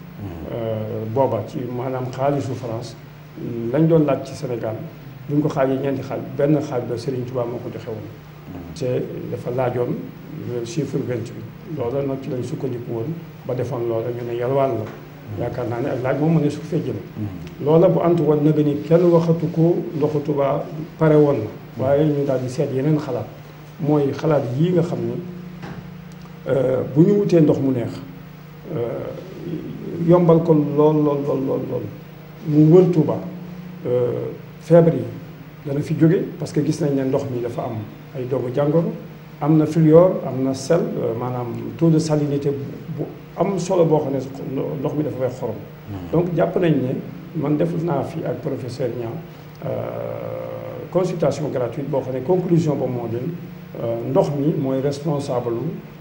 booba ci maanaam xaalisu France lañ doon laaj ci Sénégal buñ ko xaajee ñeenti xaaj benn xaaj ba Serigne Touba moo ko joxe woon te dafa laajoon le chiffre 28 loola nag ci lañ sukkandiku woon ba defoon loola ñu ne yalwaan la yaakaar naa ne ak laaj moom mu ne su fee jële loola bu antu woon nag ni kenn waxatu ko ndoxu Touba pare woon na waaye ñu daal di seet yeneen xalaat mooy xalaat yii nga xam ne bu ñu wutee ndox mu neex yombal ko lool lool lool lool lool mu wër Touba feebar yi dana fi jóge parce que gis nañ ne ndox mi dafa am ay doomu jàngoro am na fluor am na sel maanaam taux de salinité bu am solo boo xam ne ndox mi dafa wex xorom donc jàpp nañ ne man def naa fi ak professeur Niang consultation gratuite boo xam ne conclusion ba moo din ndox mi mooy responsable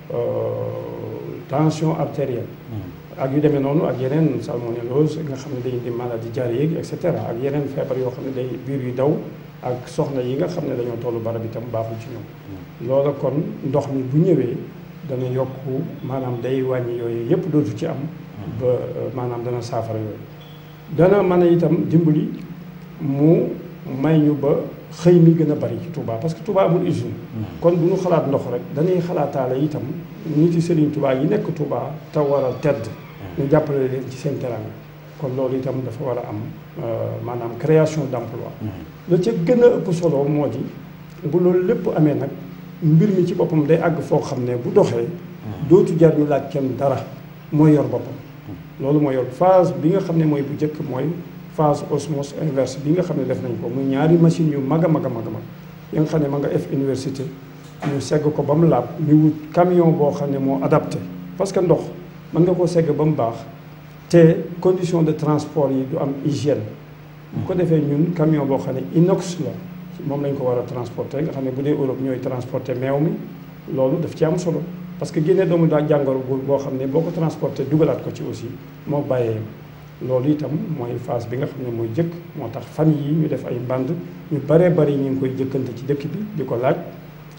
tension artérielle ak yu demee noonu ak yeneen salmonellose nga xam ne day indi maladie diarrhéique et cetera ak yeneen feebar yoo xam ne day biir yu daw ak soxna yi nga xam ne dañoo tollu barab itam baaxul ci ñoom loola kon ndox mi bu ñëwee dana yokk maanaam day wàññi yooyu yépp dootu ci am ba maanaam dana saafara yooyu dana mën a itam dimbali mu may ñu ba xëy mi gën a bari ci Touba parce que Touba amul usine kon bu ñu xalaat ndox rek dañuy xalaataale itam nit yi Serigne Touba yi nekk Touba te war a tedd ñu jàppale leen ci seen teranga kon loolu itam dafa war a am maanaam création d'emploi la ca gën a ëpp solo moo di bu loolu lépp amee nag mbir mi ci boppam day àgg foo xam ne bu doxee dootu jar ñu laaj kenn dara mooy yor boppam loolu mooy yor phase bi nga xam ne mooy bu njëkk mooy phase osmose inverse bi nga xam ne def nañ ko muy ñaari machine yu mag a mag a mag a mag yi nga xam ne ma nga F université ñu segg ko ba mu laab ñu wut camion boo xam ne moo adapté parce que ndox mën nga koo segg ba mu baax te condition de transport yi du am hygiène bu ko defee ñun camion boo xam ne inox la moom lañ ko war a transporter nga xam ne bu dee Europe ñooy transporter meew mi loolu daf ci am solo parce que génne doomu daa jàngoro boo xam ne boo ko transporter dugalaat ko ci aussi moo bàyyee loolu itam mooy phase bi nga xam ne mooy jëkk moo tax fan yi ñu def ay band ñu baree bari ñu ngi koy jëkkante ci dëkk bi di ko laaj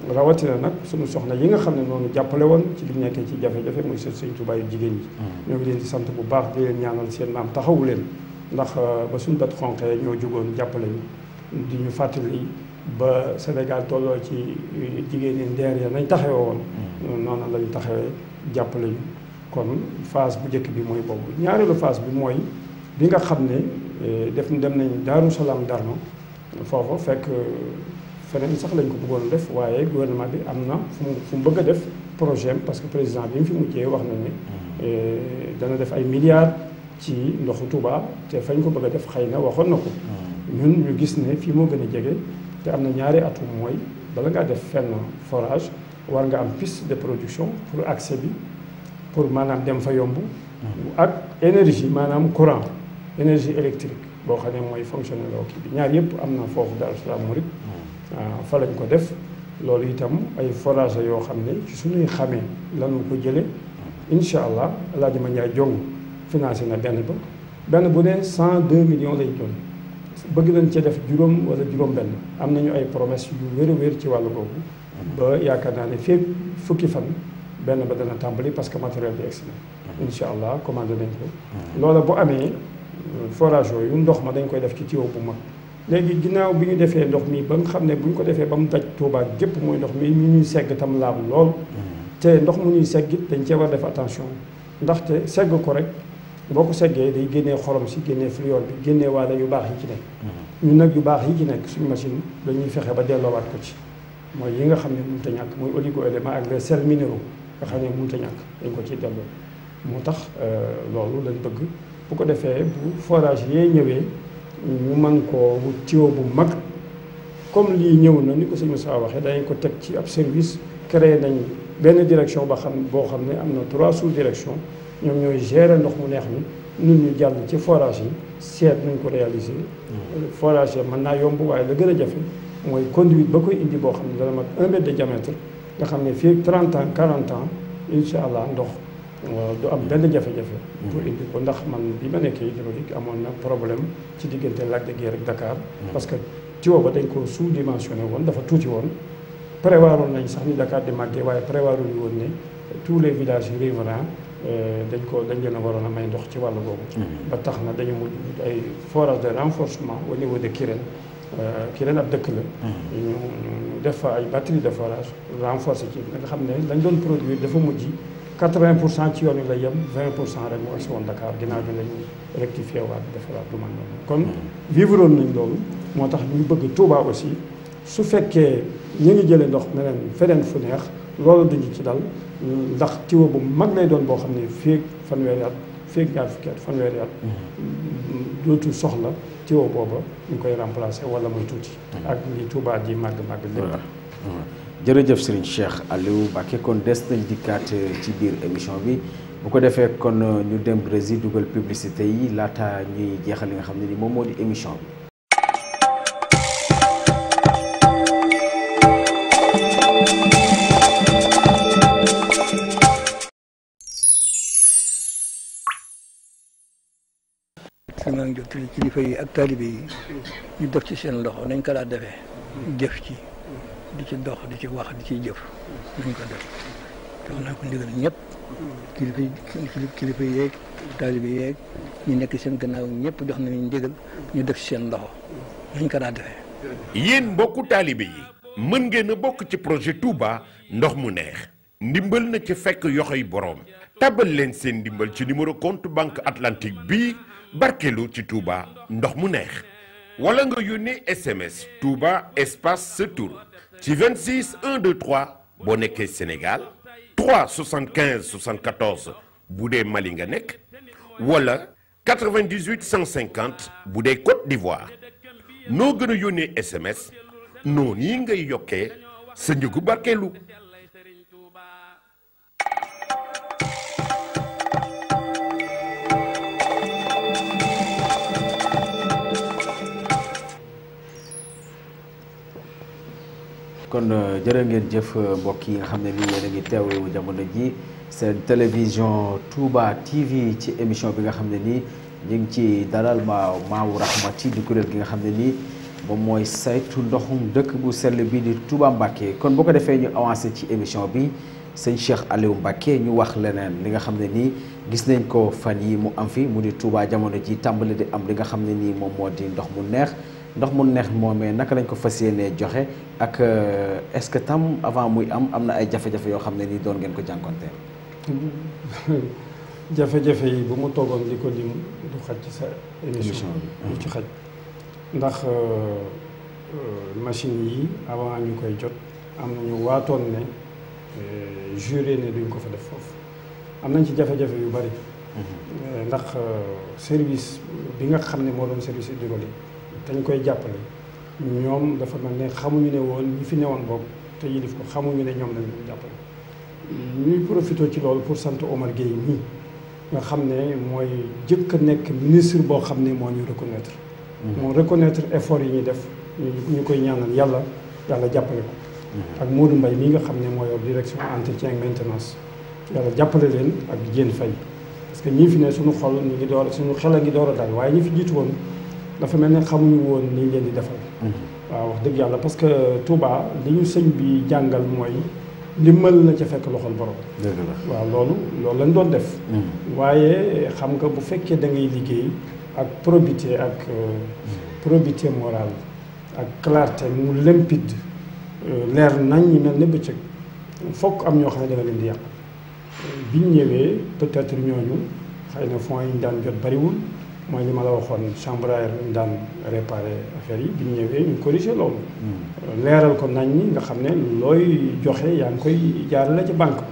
rawatina nag suñu soxna yi nga xam ne noonu jàppale woon ci li nekkee ci jafe-jafe muy seen sëñ Tuubaa yu jigéen ñi ñoo ngi leen di sant bu baax di leen ñaanal seen maam taxawu leen ndax ba suñu bët xonqee ñoo jógoon jàppale ñu di ñu fàttali ba Sénégal tolloo ci jigéen ñi ndeer ya nañ taxawee woon noonu lañu taxawee jàppale ñu kon phase bu njëkk bi mooy boobu ñaareelu phase bi mooy bi nga xam ne def dem nañ Daaru Salaam Darno foofu fekk feneen sax lañ ko bëggoon def waaye gouvernement bi am na fu mu fu mu bëgg a def projet parce que président bi mu fi mujjee wax na ne dana def ay milliards ci ndoxu Touba te fañ ko bëgg a def xëy na waxoon na ko ñun ñu gis ne fii moo gën a jege te am na ñaari atum mooy bala ngaa def fenn forage war nga am piste de production pour accès bi pour maanaam dem fa yomb ak énergie maanaam courant énergie électrique boo xam ne mooy fonctionner loo kii bi ñaar yëpp am na foofu Daaru Salaam Murid fa lañ ko def loolu itam ay forage la yoo xam ne ci suñuy xamee lanu ko jële incha allah El Hadj Mandiaye Jong financé na benn ba benn bu ne cent deux millions lay doon bëgg nañ cee def juróom wala juróom-benn am nañu ay promesse yu wér a wér ci wàllu boobu ba yaakaar naa ne fépp fukki fan benn ba dana tàmbali parce que matériel bi egsi na incha allah commandé nañ ko loola bu amee forage yooyu ndox ma dañ koy def ci tuyau bu mag léegi ginnaaw bi ñu defee ndox mi ba nga xam ne bu ñu ko defee ba mu daj Touba gépp mooy ndox mi ñu ñuy segg tam laab lool te ndox mu ñuy segg it dañ cee war def attention ndaxte segg ko rek boo ko seggee day génnee xorom si génnee fluor bi génnee waale yu baax yi ci nekk ñun nag yu baax yi ci nekk suñu machine dañuy fexe ba delloowaat ko ci mooy yi nga xam ne mënut a ñàkk mooy oligo élément ak les sels minéraux nga xam ne mënut a ñàkk dañ ko ciy delloo moo tax loolu lañ bëgg bu ko defee bu forage yee ñëwee ñu mën koo wut tuyau bu mag comme lii ñëw na ni ko sëñ Moussa waxee dañ ko teg ci ab service créé nañ benn direction ba xam boo xam ne am na trois sous direction ñoom ñooy gérer ndox mu neex mi nun ñu jàll ci forage yi seet nañ ko réaliser forage yi mën naa yomb waaye la gën a jafe mooy conduite ba koy indi boo xam ne dana mat un mètre de diamètre nga xam ne fii 30 ans 40 ans incha allah ndox du am benn jafe-jafe pour indi ko ndax man bi ma nekkee hydraulique amoon na problème ci diggante Lac de Guiers ak Dakar parce que tuyau ba dañ ko sous dimensionné woon dafa tuuti woon prévoiroon nañ sax ni Dakar di màggee waaye prévoiru ñu woon ne tous les villages riverains dañ ko dañ leen a waroon a may ndox ci wàllu boobu ba tax na dañu mujj ay forage de renforcement au niveau de Kirène Kirène ab dëkk la ñu ñu def fa ay batterie de forage renforcé ci nga xam ne lañ doon produire dafa mujj 80 pour cent ci yoon wi la yem 20 pour cent rek moo agsi woon Dakar ginnaaw bi lañu rectifié waat defaraat lu man noonu kon vivre woon nañ loolu moo tax ñu bëgg Touba aussi su fekkee ñu ngi jëlee ndox meneen feneen fu neex loolu duñu ci dal ndax tiwo bu mag lay doon boo xam ne féeg fanweeri at féeg ñaar fukki at fanweeri at dootul soxla tiwo booba ñu koy remplacer wala muy tuuti ak li Touba ji màgg màgg lépp jërëjëf Serigne Cheikh Aliou Mbacké kon des nañ dikkaat ci biir émission bi bu ko defee kon ñu dem Brésil dugal publicité yi laata ñuy jeexal li nga xam ne ni moom moo di émission bi fi maa ngi jottali kilifa yi ak taalibe yi ñu def ci seen loxo nañ ko daa defee jëf ci di ci dox di ci wax di ciy jëf nañ ko def jox naa ko ndigal ñëpp kilifa yi kilifa yeeg taalibe yeeg ñu nekk seen gannaaw ñëpp jox nañu ndigal ñu def ci seen loxo nañ ko daa defee yéen mbokku taalibe yi mën ngeen a bokk ci projet Touba ndox mu neex ndimbal na ci fekk yoxoy boroom tabal leen seen ndimbal ci numéro compte banque atlantique bii barkeelu ci Touba ndox mu neex wala nga yónnee SMS Touba espace sa tur ci 26 123 boo nekkee Sénégal 3 75 74 bu dee Mali nga nekk wala 98 150 bu dee Côte d'Ivoire noo gën a yónnee SMS noonu yi ngay yokkee sa njëgu barkeelu. kon jërë ngeen jëf mbokk yi nga xam ne ni yéen a ngi teewlu jamono ji seen télévision Touba TV ci émission bi nga xam ne nii ñu ngi ci dalal ma maawu rahmati di kuréel gi nga xam ne nii moom mooy saytu ndoxum dëkk bu sell bi di Touba Mbacké kon boo ko defee ñu avancé ci émission bi sëñ Cheikh Aliou Mbacké ñu wax leneen li nga xam ne nii gis nañ ko fan yi mu am fi mu di Touba jamono ji tàmbali di am li nga xam ne nii moom moo di ndox mu neex ndox mu neex moomee naka lañ ko fas yéenee joxe ak est-ce que tam avant muy am am na ay jafe-jafe yoo xam ne nii doon ngeen ko jànkonteel. jafe-jafe yi bu mu toogoon di ko lim du xaj ci sa émission bi du ci xaj ndax machine yi avant ñu koy jot am nañu waatoon ne juré ne duñ ko fa def foofu am nañ ci jafe-jafe yu bari ndax service bi nga xam ne moo doon service hydraulique dañ koy jàppale ñoom dafa mel ne xamuñu ne woon ñi fi newoon boobu te yilif ko xamuñu ne ñoom lañ ko jàppale ñuy profité ci loolu pour sant Omar Gueye mii nga xam ne mooy jëkk a nekk ministre boo xam ne moo ñu reconnaître moo reconnaître effort yi ñuy def ñu koy ñaanal yàlla yàlla jàppale ko ak Modou Mbaye mii nga xam ne moo yor direction entretien et maintenance yàlla jàppale leen ak Diène Faye parce que ñii fi ne suñu xol ñu ngi door suñu xel a ngi door a dal waaye ñi fi jiitu woon dafa mel ne xamuñu woon ni leen di defal waaw wax dëgg yàlla parce que Touba li ñu sëñ bi jàngal mooy ndimbal na ca fekk loxol borom. dëgg la waaw loolu loolu lañ doon def. waaye xam nga bu fekkee da ngay liggéey ak probité ak probité morale ak clarté mu limpide leer nañ ñi mel ne bëccëg fokk am ñoo xam ne da nga leen di yàq biñ ñëwee peut-être ñooñu xëy na fonds yi ñu daan jot bariwul mooy li ma la waxoon chambre à air lañ daan réparer affaire yi biñ ñëwee ñu corriger loolu. leeral ko nañ ñi nga xam ne looy joxe yaa ngi koy jaarale ca banque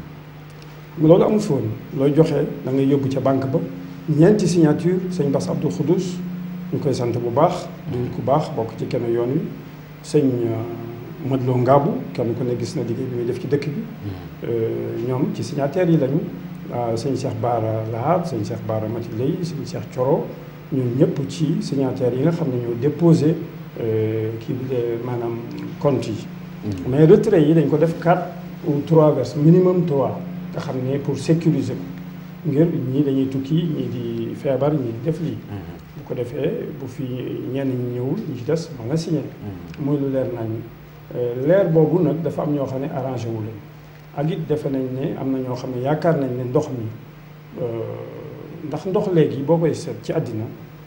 ba. loolu amul fi woon looy joxe da ngay yóbbu ca banque ba ñeenti signature sëñ Bass Abdou Khoudous ñu koy sant bu baax. du ku baax bokk ci kenn yoon wi sëñ Madlo Ngaabu kenn ku ne gis na liggéey bi muy def ci dëkk bi. ñoom ci signataires yi lañu. waaw sëñ Cheikh Baara Lahab sëñ Cheikh Baara Mati Lay sëñ Cheikh Coro ñun ñëpp ci signataires yi nga xam ne ñoo déposé kii bi de maanaam compte yi. mais retrait yi dañ ko def quatre ou trois vers minimum trois nga xam ne pour sécuriser ko ngir ñii dañuy tukki ñii di feebar ñii di def lii. bu ko defee bu fi ñenn ñi ñëwul ñi ci des mën a signé. muy lu leer nañ leer boobu nag dafa am ñoo xam ne arrangé wu leen. ak it defe nañ ne am na ñoo xam ne yaakaar nañ ne ndox mi ndax ndox léegi boo koy seet ci àddina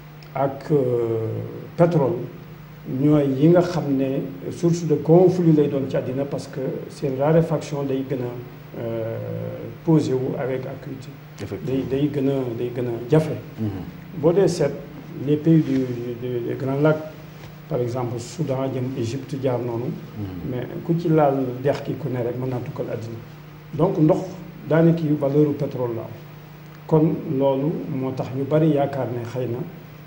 ak pétrole ñooy yi nga xam ne source de conflit lay doon ci àddina parce que seen raréfaction day gën a posé wu avec acuité day day gën a day gën a jafe boo dee seet les pays du des grands lacs par exemple Soudan jëm Égypte jaar noonu mais ku ci laal dex ki ku ne rek mën naa tukkal àddina donc ndox daanaka yu valeur pétrole la am kon loolu moo tax ñu bari yaakaar ne xëy na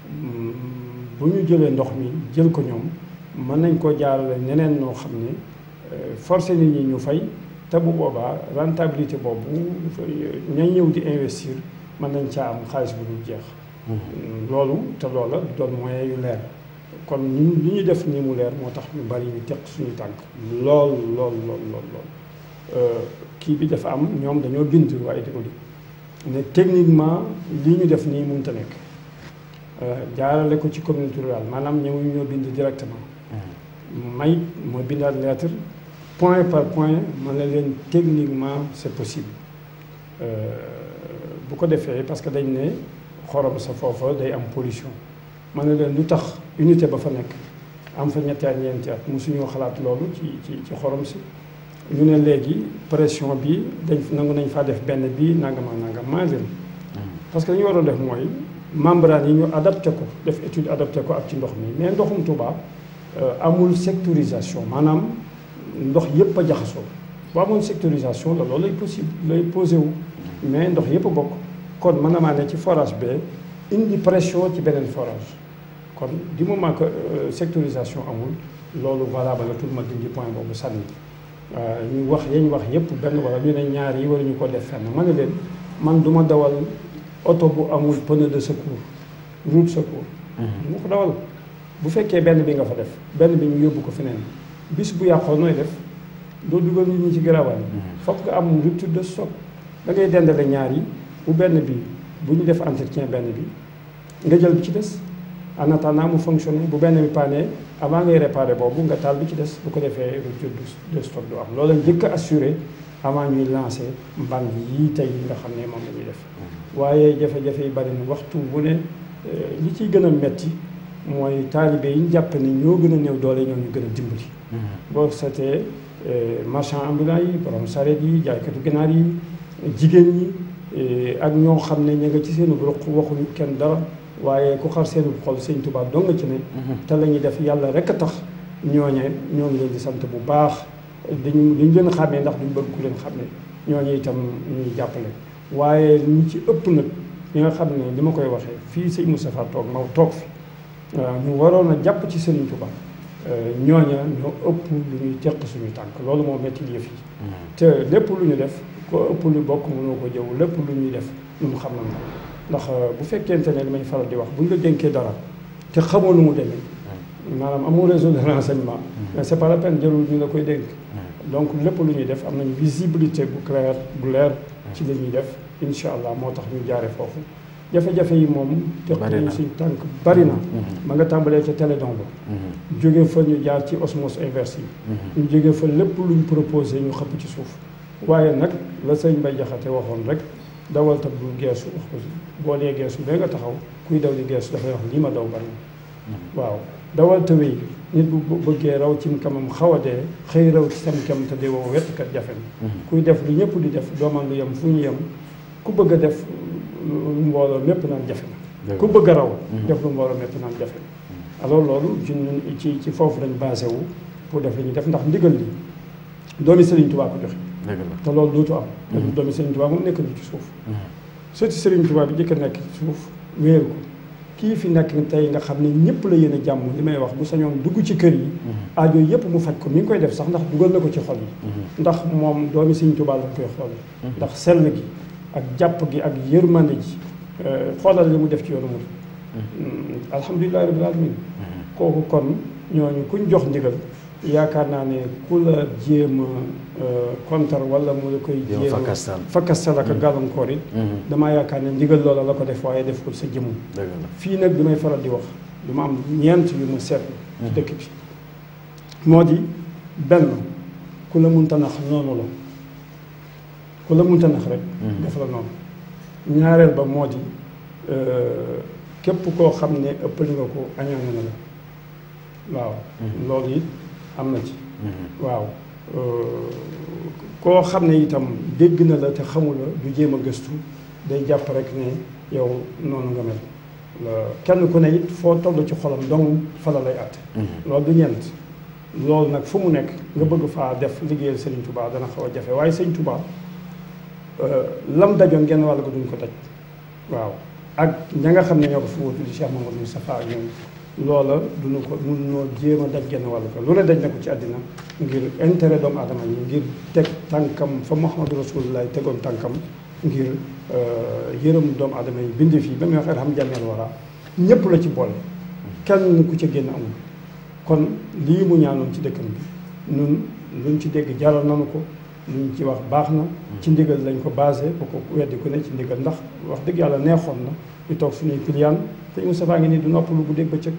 bu ñu jëlee ndox mi jël ko ñoom mën nañ koo jaarale ñeneen ñoo xam ne forcé nit ñi ñu fay te bu boobaa rentabilité boobu ñay ñëw di investir mën nañ caa am xaalis bu dul jeex loolu te loola doon moyen yu leer kon ñun li ñu def nii mu leer moo tax ñu bari ñu teq suñu tànk lool lool lool lool lool kii bi dafa am ñoom dañoo bind waaye di ko di ne techniquement li ñu def nii mënut a nekk jaarale ko ci communauté rurale maanaam ñëw ñoo bind directement may mooy bindaat lettre point par point man la leen techniquement c'est possible bu ko defee parce que dañ ne xorom sa foofa day am pollution man na leen lu tax unité ba fa nekk am fa ñetti at ñeenti at mosuñoo xalaat loolu ci ci ci xorom si ñu ne léegi pression bi dañ nangu nañ faa def benn bii nangam ak nangam maa leen parce que li ñu waroon def mooy membrane yi ñu adapté ko def étude adapté ko ak ci ndox mi mais ndoxum Touba amul sectorisation maanaam ndox yëpp a jaxasoo bu amoon sectorisation la loolu lay possible lay posé wu mais ndox yëpp a bokk kon mën na maa ne ci forage bee indi pression ci beneen forage kon du moment que sectorisation amul loolu valable la tout ma dindi point boobu sànni ñu wax yañ wax yëpp benn wala ñu ne ñaar yi waruñu ko def fenn ma ne leen man du ma dawal oto bu amul pneu de secours route secours mu ko dawal bu fekkee benn bi nga fa def benn bi ñu yóbbu ko feneen bis bu yàqoo nooy def doo dugal nit ñi ci garaawal fokk nga am rupture de stock da ngay dendale ñaar yi bu benn bi bu ñu def entretien benn bi nga jël bi ci des en attendant mu fonctionner bu benn bi paane avant ngay réparer boobu nga taal bi ci des bu ko defee rupture de stock du am loolu njëkk a assuré avant ñuy lancer mbàng yii tey nga xam ne moom la ñuy def waaye jafe-jafe yi bari na waxtu bu ne li ciy gën a metti mooy taalibe yi ñu jàpp ne ñoo gën a néew doole ñoo ñu gën a dimbali. boo seetee marchand ambulant yi borom sareet yi jaaykatu ginaar yi jigéen ñi ak ñoo xam ne ña nga ci seen ruq waxuñu kenn dara waaye ku xar seen xol sëñ Tuubaa dong nga ci ne. te la ñuy def yàlla rek a tax ñooñe ñoo ngi leen di sant bu baax dañu dañu leen xàmmee ndax duñ bëgg ku leen xàmmee ñooñu itam ñuy jàppale waaye ñi ci ëpp nag ñi nga xam ne li ma koy waxee fii sëñ Moustapha toog ma toog fi. waaw ñu waroon a jàpp ci Serigne Touba ñooña ñoo ëpp lu ñuy teq suñu tànk loolu moo métti yëf yi te lépp lu ñu def ko ëpp lu bokk mënoo ko jëw lépp lu ñuy def ñun xam nañ ko ndax bu fekkente ne li may faral di wax bu ñu la dénkee dara te xamoo lu mu demee maanaam amoo réseau de renseignement mais c'est pas la peine jërul ñu la koy dénk donc lépp lu ñuy def am nañu visibilité bu clair bu leer ci li ñuy def incha allah moo tax ñu jaare foofu jafe-jafe yi moom teq nañu suñ tànk bari na ma nga tàmbalee ca télédon ba jóge fa ñu jaar ci osmose inverse yi ñu jóge fa lépp luñ proposé ñu xëpp ci suuf waaye nag la sëñ Bay Jaxate waxoon rek dawal tab bul geesu wax ko boo dee geesu ba nga taxaw kuy daw di geesu dafay wax lii ma daw bari na waaw dawal ta wéy nit bu bëggee raw cim kamam xaw a dee xëy raw ci sam kam te di wow wettkat jafe na kuy def lu ñëpp di def dooman lu yem fu ñu yem ku bëgg a def mbooloo mépp naan jafe na ku bëgg a raw def lu mbooloo mépp naan jafe na alors loolu ci ñun ci ci foofu lañ basé wu pour def li ñuy def ndax ndigal li doomi Serigne Touba ko joxe te loolu dootu am te doomi Serigne Touba moom nekk na ci suuf surtout Serigne Touba bi jëkk a nekk ci suuf wéeru ko kii fi nekk tey nga xam ne ñëpp la yéen a jàmm li may wax bu sañoon dugg ci kër yi aajo yëpp mu faj ko mi ngi koy def sax ndax dugal na ko ci xol yi ndax moom doomi Serigne Touba lañ koy xool ndax sell gi ak jàpp gi ak yërmande ji xoolal li mu def ci yoonu mu alhamdulilahi rabbil alamin kooku kon ñooñu kuñ jox ndigal yaakaar naa ne ku la jéem a kontar wala mu la koy jéem a fakkastal ak gàllankoor it damaa yaakaar ne ndigal loola la ko def waaye def ko sa jëmm fii nag bi may faral di wax du ma am ñeent yu ma seetlu ci dëkk bi moo di benn ku la munta nax noonu la ku la munta nax rek def la noonu ñaareel ba moo di képp koo xam ne ëppali nga ko añaane na la waaw loolu it am na ci waaw koo xam ne itam dégg na la te xamula du jéem a gëstu day jàpp rek ne yow noonu nga mel kenn ku ne it foo toll ci xolam dong fa la lay àtte loolu du ñeent loolu nag fu mu nekk nga bëgg faa def liggéeyal Sëriñ Tuubaa dana xaw a jafe waaye Sëriñ Tuubaa lam dajoon genn wàll ko duñ ko daj waaw ak ña nga xam ne ñoo ko fi wutu di Cheikh Mamadou Moustapha ak ñoom loola duñu ko mun ñoo jéem a daj genn wàll ko lu ne daj na ko ci àddina ngir intérêt doomu aadama yi ngir teg tànkam fa Muhammadu Rasulullah tegoon tànkam ngir yërëm doomu aadama yi bind fii ba muy wax xam jàmmeel wara ñëpp la ci boole kenn ku ca génn amul kon lii mu ñaanoon ci dëkkam bi ñun luñ ci dégg jaral nanu ko luñ ci wax baax na ci ndigal lañ ko basé bu ko weddi ku ne ci ndigal ndax wax dëgg yàlla neexoon na ñu toog suñuy piliyaan te Moustapha ngi nii du nopp lu guddeeg bëccëg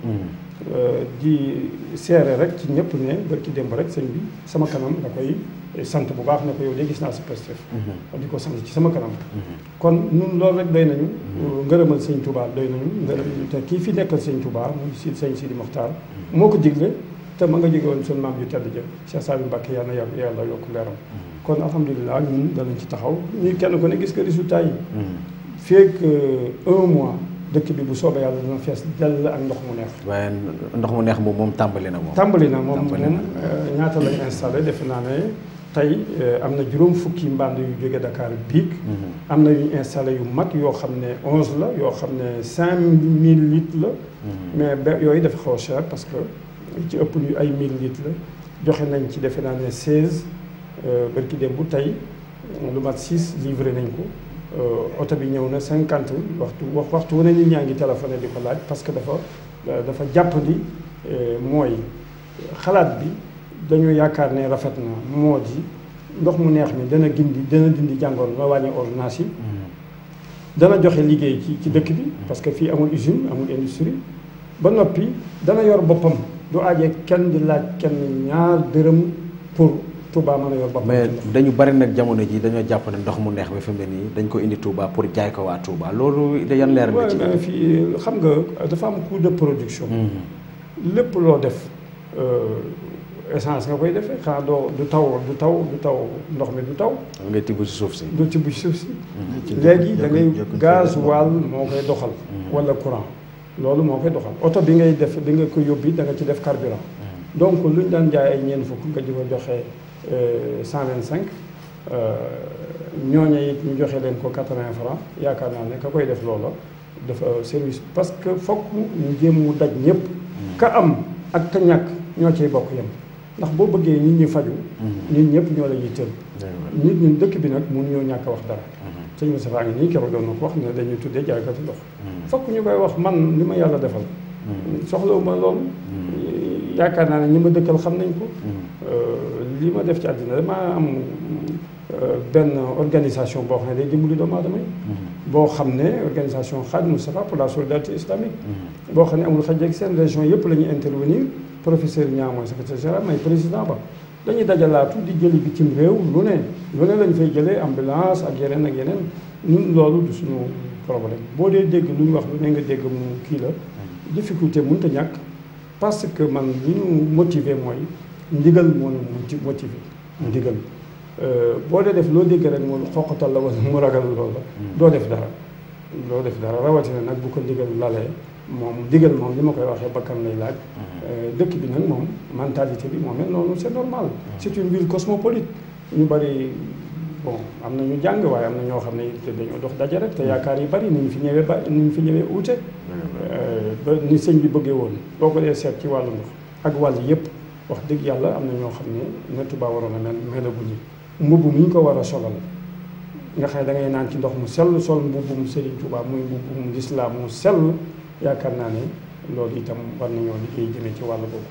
di seere rek ci ñëpp ne barki démb rek sëñ bi sama kanam da koy sant bu baax ne ko yow de gis naa sa pastef di ko sant ci sama kanam kon nun loolu rek doy nañu ngërëmal sëñ Touba doy nañu ngërëm te kii fi nekkal sëñ Touba muy si sëñ Sidi Mokhtar moo ko digle te ma nga jóge woon suñu maam ju tedd ja Cheikh Saliou Mbacké yàlla na yàlla yàlla yokk leeram kon alhamdulilah ñun danañ ci taxaw ñuy kenn ku ne gis nga résultat yi feek un mois dëkk bi bu soobee yàlla dina fees dell ak ndox mu neex waaye ndox mu neex moom moom tàmbali na moom tàmbali na moom moom ñaata lañ installé defe naa ne tey am na juróom fukki mbànd yu jóge Dakar biig am na yu installé yu mag yoo xam ne onze la yoo xam ne cinq mille litres la mais ba yooyu dafa xaw a cher parce que ci ëpp ñu ay mille litres la joxe nañ ci defe naa ne seize bërki dem bu tey lu mat six livré nañ ko oto bi ñëw na cinquante waxtu wax waxtu wane nit ñaa ngi téléphoné di ko laaj parce que dafa dafa jàppandi mooy xalaat bi dañu yaakaar ne rafet na moo di ndox mu neex mi dana gindi dana dindi jàngoor la wàññi ordonnance yi dana joxe liggéey ci ci dëkk bi parce que fii amul usine amul industrie ba noppi dana yor boppam du aajee kenn di laaj kenn ñaar dërëm pour Touba mën a yor boppam. mais dañu bari nag jamono ji dañoo jàpp ne ndox mu neex bi fi mu ne nii dañ ko indi Touba pour jaay ko waa Touba loolu yan leer nga ci. mais fii xam nga dafa am coût de production. lépp loo def essence nga koy defee xanaa doo du taw du taw du taw ndox mi du taw. ngay tibb ci suuf si. du tibb ci suuf si. léegi da ngay gasoil moo koy doxal. wala courant loolu moo koy doxal oto bi ngay def bi nga ko yóbbi da nga ci def carburant. donc lu ñu daan jaay ay ñeent fukk nga di ko joxe cent vingt cinq ñooñu it ñu joxe leen ko quatre-vingts francs yaakaar naa ne ka koy def loola dafa service parce que fokk ñu jéem mu daj ñëpp. ka am ak ka ñàkk ñoo ciy bokk yem ndax boo bëggee nit ñi faju nit ñëpp ñoo la yitteel. nit ñun dëkk bi nag mënuñoo ñàkk a wax dara. sëñ Moustapha ngi nii keroog doon na ko wax ne dañuy tuddee jaaykati ndox. fokk ñu koy wax man li ma yàlla defal. soxlawuma loolu. yaakaar naa ne ñi ma dëkkal xam nañ ko. li ma def ci àddina damaa am benn organisation boo xam ne day dimbali doomu aadama yi. boo xam ne organisation Khadim Moustapha pour la solidarité islamique. boo xam ne amul xaj ak seen région yëpp la ñuy intervenir professeur Niang mooy secrétaire général may président ba. dañuy dajalaatu di jëli bitim réew lu ne lu ne lañ fay jëlee ambulance ak yeneen ak yeneen ñun loolu du suñu problème boo dee dégg lu ñu wax lu ne nga dégg mu kii la. difficulté mënut a ñàkk parce que man li ñu motiver mooy ndigal moo ñu motiver ndigal boo dee def loo dégg rek mu xoqatal la wala mu ragal loolu la doo def dara doo def dara rawatina nag bu ko ndigal lalee moom ndigal moom li ma koy waxee bakkan lay laaj dëkk bi nag moom mentalité bi moom mel noonu c'est normal c'est une ville cosmopolite ñu bari bon am na ñu jàng waaye am na ñoo xam ne dañoo dox daje rek te yaakaar yi bari ni ñu fi ñëwee ba ni ñu fi ñëwee uute ba ni sëñ bi bëggee woon boo ko dee seet ci wàllu ndox ak wàll yëpp wax dëgg yàlla am na ñoo xam ne na Touba waroon a mel melaguñu mbubb mi ñu ko war a solal nga xam ne da ngay naan ci ndox mu sell sol mbubbum Serigne Touba muy mbubbum lislaam mu sell yaakaar naa ne loolu itam war nañoo liggéey jëmee ci wàll boobu.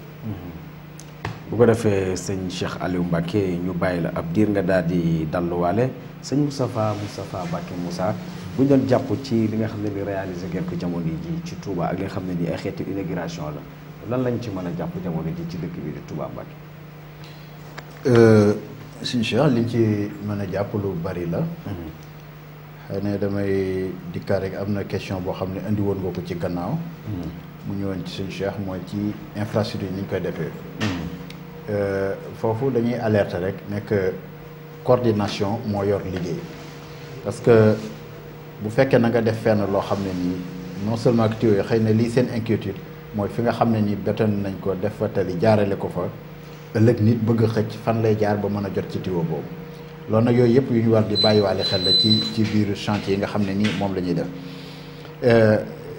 bu ko defee sëñ Cheikh Aliou Mbacke ñu bàyyi la ab diir nga daal di dalluwaale sëñ Moustapha Moustapha Mbacke Moussa bu ñu doon jàpp ci li nga xam ne ni réalisé ngeen ko jamono ji ci Touba ak li nga xam ne ni ay xeetu inauguration la lan lañ ci mën a jàpp jamono ji ci dëkk bi di Touba Mbacke. sëñ Cheikh liñ ci mën a jàpp lu bari la. xëy na damay dikkaat rek am na question boo xam ne indi woon nga ko ci gannaaw. mu ñëwoon ci suñu Cheikh mooy ci infrastructure yi ni ñu koy defee. foofu dañuy alerter rek nekk coordination moo yor liggéey parce que bu fekkee na nga def fenn loo xam ne nii non seulement que tuyaux yi xëy na lii seen inquiétude mooy fi nga xam ne nii béton nañ ko def fa tali jaarale ko fa ëllëg nit bëgg a xëcc fan lay jaar ba mën a jot ci tuyau boobu. loolu nag yooyu yëpp yu ñu war di bàyyiwaale xel la ci ci biir chantier yi nga xam ne nii moom la ñuy def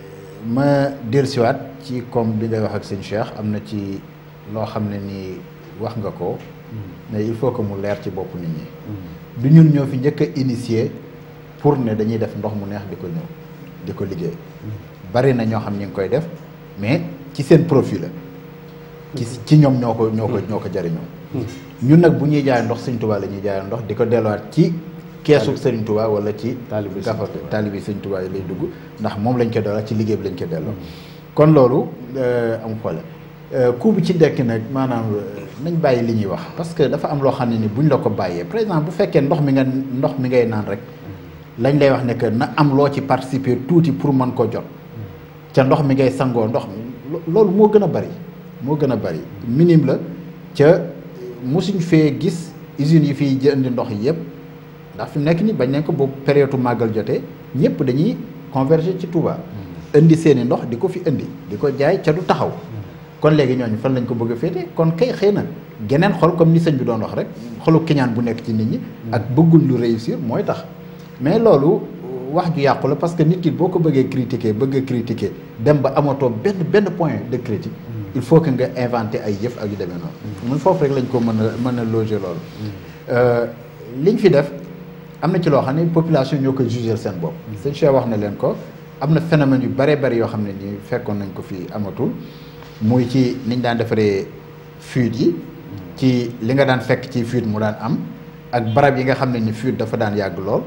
ma dellusiwaat ci comme bi ngay wax ak sëñ Cheikh am na ci loo xam ne nii wax nga ko mais il faut que mu leer ci bopp nit ñi du ñun ñoo fi njëkk a initier pour ne dañuy def ndox mu neex di ko ñëw di ko liggéey bari na ñoo xam ñi ngi koy def mais ci seen profil la ci ci ñoom ñoo ko ñoo ko ñoo ko jariñoo ñun nag bu ñuy jaay ndox Sëñ Tuubaa la ñuy jaay ndox di ko delluwaat ci keesu Sëriñ Tuubaa wala ci gafa taalibi Sëriñ Tuubaa yi lay dugg ndax moom lañ ko delluwaat ci liggéey bi lañ ko delloo kon loolu am xoole coût bi ci dekk nag maanaam nañ bàyyi li ñuy wax parce que dafa am loo xam ne ni buñ la ko bàyyee par exemple bu fekkee ndox mi nga ndox mi ngay naan rek lañ lay wax ne que na am loo ci participer tuuti pour mën ko jot ca ndox mi ngay sangoo ndox mi loolu moo gën a bari moo gën a bari minime la ca mosuñ fee gis usines yi fiy jëndi ndox yëpp ndax fi mu nekk nii bañ nañ ko boobu période màggal jotee ñëpp dañuy converger ci Touba. indi seeni ndox di ko fi indi di ko jaay ca du taxaw. kon léegi ñooñu fan lañ ko bëgg a féete kon kay xëy na geneen xol comme ni sëñ bi doon wax rek xolu kiñaan bu nekk ci nit ñi. ak bëggul lu réussir mooy tax. mais loolu wax ju yàqu la parce que nit ki boo ko bëggee critiquer bëgg a critiquer dem ba amatoo benn benn point de critique. il faut que nga inventer ay jëf ak yu demee noonu. mun foofu rek lañ ko mën a mën a loger loolu. liñ fi def am na ci loo xam ne population ñoo ko juger seen bopp. sëñ Cheikh wax na leen ko am na phénomène yu bare bari yoo xam ne nii fekkoon nañ ko fi amatul muy ci niñ daan defaree fuite yi. ci li nga daan fekk ci fuite mu daan am ak barab yi nga xam ne ni fuite dafa daan yàgg lool.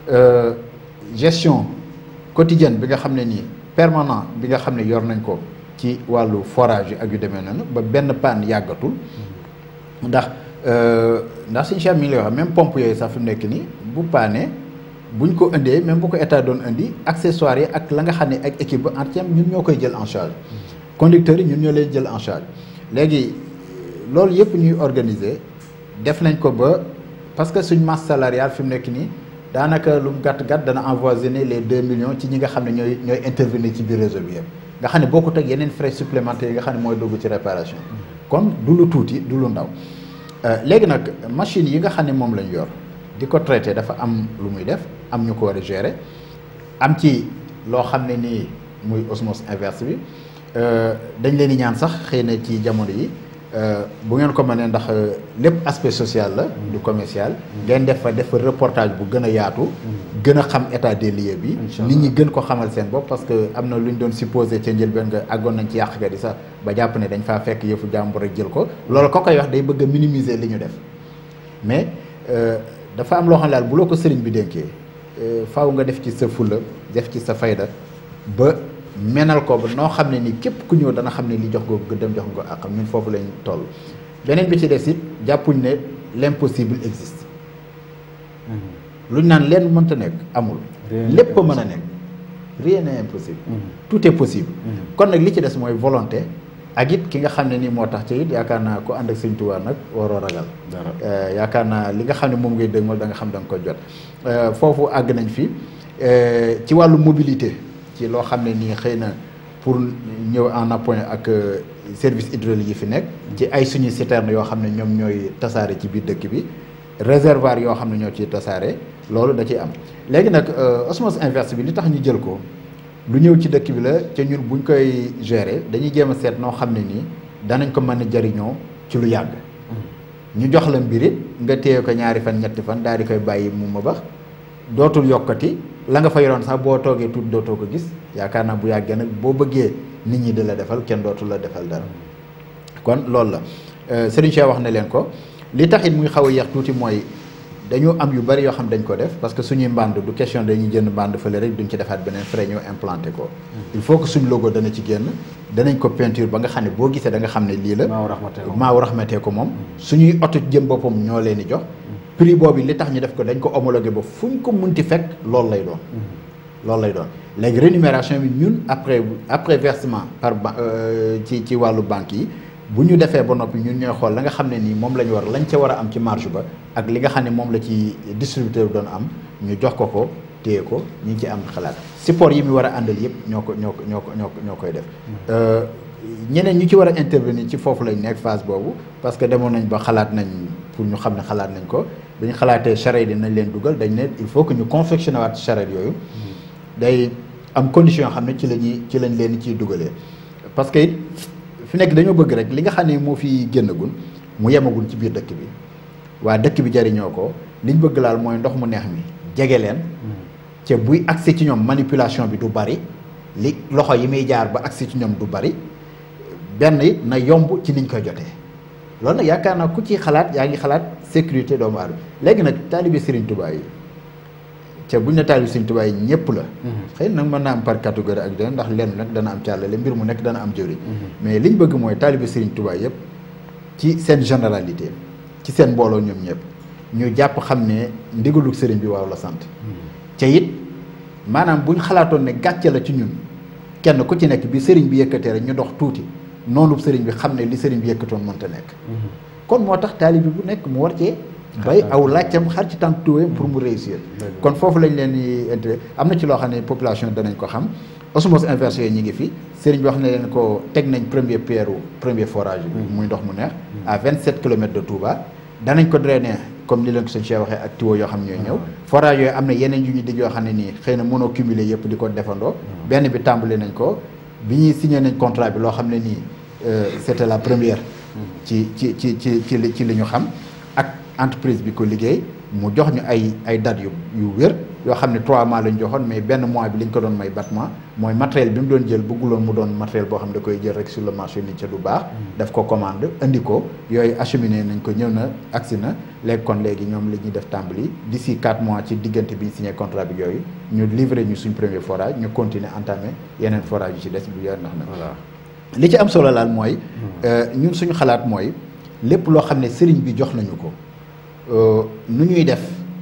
gestion quotidienne bi nga xam ne nii permanent bi nga xam ne yor nañ ko ci wàllu forage yi ak yu demee noonu ba benn panne yàggatul ndax ndax suñu chef mi ngi lay wax même pompe yooyu sax fi mu nekk nii bu paane buñ ko indee même bu ko état doon indi accessoires yi ak la nga xam ne ak équipe ba entière ñun ñoo koy jël en charge conducteurs yi ñun ñoo leen jël en charge léegi loolu yëpp ñuy organiser def nañ ko ba parce que suñ masse salariale fi mu nekk nii daanaka lu mu gàtt gàtt dana avoisiner les deux millions ci ñi nga xam ne ñooy ñooy intervenir ci biir réseau bi yëpp nga xam ne bokkut ak yeneen frais supplémentaires yi nga xam ne mooy dugg ci réparation kon du lu tuuti du lu ndaw léegi nag machine yi nga xam ne moom lañ yor di ko traité dafa am lu muy def am ñu ko war a gérer am ci loo xam ne nii muy osmose inverse bi dañ leen di ñaan sax xëy na ci jamono yi bu ngeen ko mënee ndax lépp aspect social la du commercial ngeen def fa def fa reportage bu gën a yaatu gën a xam état des lieux bi nit ñi gën ko xamal seen bopp parce que am na lu ñu doon supposé ca njëlbeen nga àggoon nañ ci yàqkat yi sax ba jàpp ne dañ faa fekk yëfu jàmbur rek jël ko loolu ko koy wax day bëgg a minimiser li ñu def mais dafa am loo xam ne daal bu loo ko sëriñ bi dénkee faaw nga def ci sa fulla def ci sa fayda ba menal ko ba noo xam ne ni képp ku ñëw dana xam ne li jox ko gëddam jox nga ak xam ñun foofu lañ toll beneen bi ci des it jàppuñ ne l'impossible existe luñ naan leen mënta nekk amul lépp a mën a nekk rien n'est impossible tout est possible kon nag li ci des mooy volonté ak it ki nga xam ne nii moo tax ci it yaakaar naa ko ànd ak Sëñ Tuubaa nag waroo ragal yaakaar naa li nga xam ne moom ngay dëgmal da nga xam da nga ko jot foofu àgg nañ fi ci wàllu mobilité ci loo xam ne nii xëy na pour ñëw en appoint ak service hydraulique yi fi nekk ci ay suñuy citerne yoo xam ne ñoom ñooy tasaare ci biir dëkk bi réservoir yoo xam ne ñoo ciy tasaare loolu da ciy am léegi nag osmose inverse bi li tax ñu jël ko lu ñëw ci dëkk bi la ca ñun buñ koy gérer dañuy jéem a seet noo xam ne nii danañ ko mën a jariñoo ci lu yàgg ñu jox la mbir it nga téye ko ñaari fan ñetti fan daal di koy bàyyi mu ma bax dootul yokkati la nga fa yoroon sax boo toogee tuuti dootoo ko gis yaakaar naa bu yàggee nag boo bëggee nit ñi di la defal kenn dootul la defal dara kon loolu la Serigne Cheikh wax na leen ko li taxit muy xaw a yéex tuuti mooy dañu am yu bari yoo xam dañ ko def parce que suñuy mbànd du question dañuy jënd mbànd fële rek duñ ci defaat beneen frais ñoo implanté ko il faut que suñ logo dana ci génn danañ ko peinture ba nga xam ne boo gisee da nga xam ne lii la maaw raxmatee ko moom suñuy oto jëm boppam ñoo leen di jox prix boobu li tax ñu def ko dañ ko homologué ba fu ñu ko munti fekk loolu lay doon loolu lay doon léegi rémunération bi ñun après après versement par ba ci ci wàllu banque yi bu ñu defee ba noppi ñun ñooy xool la nga xam ne nii moom la ñu war lañ ca war a am ci marge ba ak li nga xam ne moom la ci distributeur bi doon am ñu jox ko ko téye ko ñu ngi ci am xalaat support yi mu war a àndal yëpp ñoo ko ñoo ko ñoo ko ñoo ñoo koy def ñeneen ñu ci war a intervenir ci foofu lañ nekk phase boobu parce que demoon nañ ba xalaat nañ pour ñu xam ne xalaat nañ ko bi ñu xalaatee charrette yi nañ leen dugal dañ ne il faut que ñu confectionné waat charrette yooyu day am condition yoo xam ne ci la ñuy ci lañ leen ciy dugalee parce que it fi nekk dañoo bëgg rek li nga xam ne moo fi génnagul mu yemagul ci biir dëkk bi waa dëkk bi jariñoo ko liñ bëgg laal mooy ndox mu neex mi jege leen te buy accès ci ñoom manipulation bi du bari li loxo yi muy jaar ba accès ci ñoom du bari benn it na yomb ci niñ koy jotee loolu nag yaakaar naa ku ci xalaat yaa ngi xalaat sécurité doomu aadama léegi nag taalibe Serigne Touba yi ca buñ ne taalibe Serigne Touba yi ñëpp la. xëy nag mën naa am par catégorie ak dana ndax lenn nag dana am càllale mbir mu nekk dana am jëriñ. mais liñ bëgg mooy taalibe Serigne Touba yëpp ci seen généralité ci seen mbooloo ñoom ñëpp ñu jàpp xam ne ndigalu Serigne bi waaw la sant. ca it maanaam buñ xalaatoon ne gàcce la ci ñun kenn ku ci nekk bi Serigne bi yëkkatee rek ñu dox tuuti. noonu sëriñ bi xam ne li sëriñ bi yëkkatoon mënta nekk kon moo tax taalibi bu nekk mu war cee bay aw laajtam xar ci tànk tuwéem pour mu réussir kon foofu lañ leen di intérêt am na ci loo xam ne population danañ ko xam osmose inverse yooyu ñi ngi fi sëriñ bi wax ne leen ko teg nañ premier pierre premier forage bi muy ndox mu neex à vingt sept kilomètres de Touba danañ ko drainer comme ni leen ko sëñ Cheikh waxee ak tuyau yoo xam ne ñooy ñëw forage yooyu am na yeneen yu ñu dig yoo xam ne nii xëy na mënoo cumuler yëpp di ko defandoo benn bi tàmbali nañ ko bi ñuy signé nañ contrat bi loo xam ne nii c'était la première ci ci ci ci ci li ci li ñu xam ak entreprise bi ko liggéey mu jox ñu ay ay dates yu yu wér yoo xam ne trois mois lañ joxoon mais benn mois bi lañ ko doon may battement mooy matériel bi mu doon jël bëgguloon mu doon matériel boo xam ne da koy jël rek sur le marché ni ca du baax daf ko commande indi ko yooyu acheminé nañ ko ñëw na agsi na léegi kon léegi ñoom li ñuy def tàmbali d'ici quatre mois ci diggante bi ñu signé contrat bi yooyu ñu livré ñu suñ premier forage ñu continuer entamé yeneen forage yu ci des bu yor ndax na voilà li ci am solo laal mooy ñun suñu xalaat mooy lépp loo xam ne sëriñ bi jox nañu ko nu ñuy def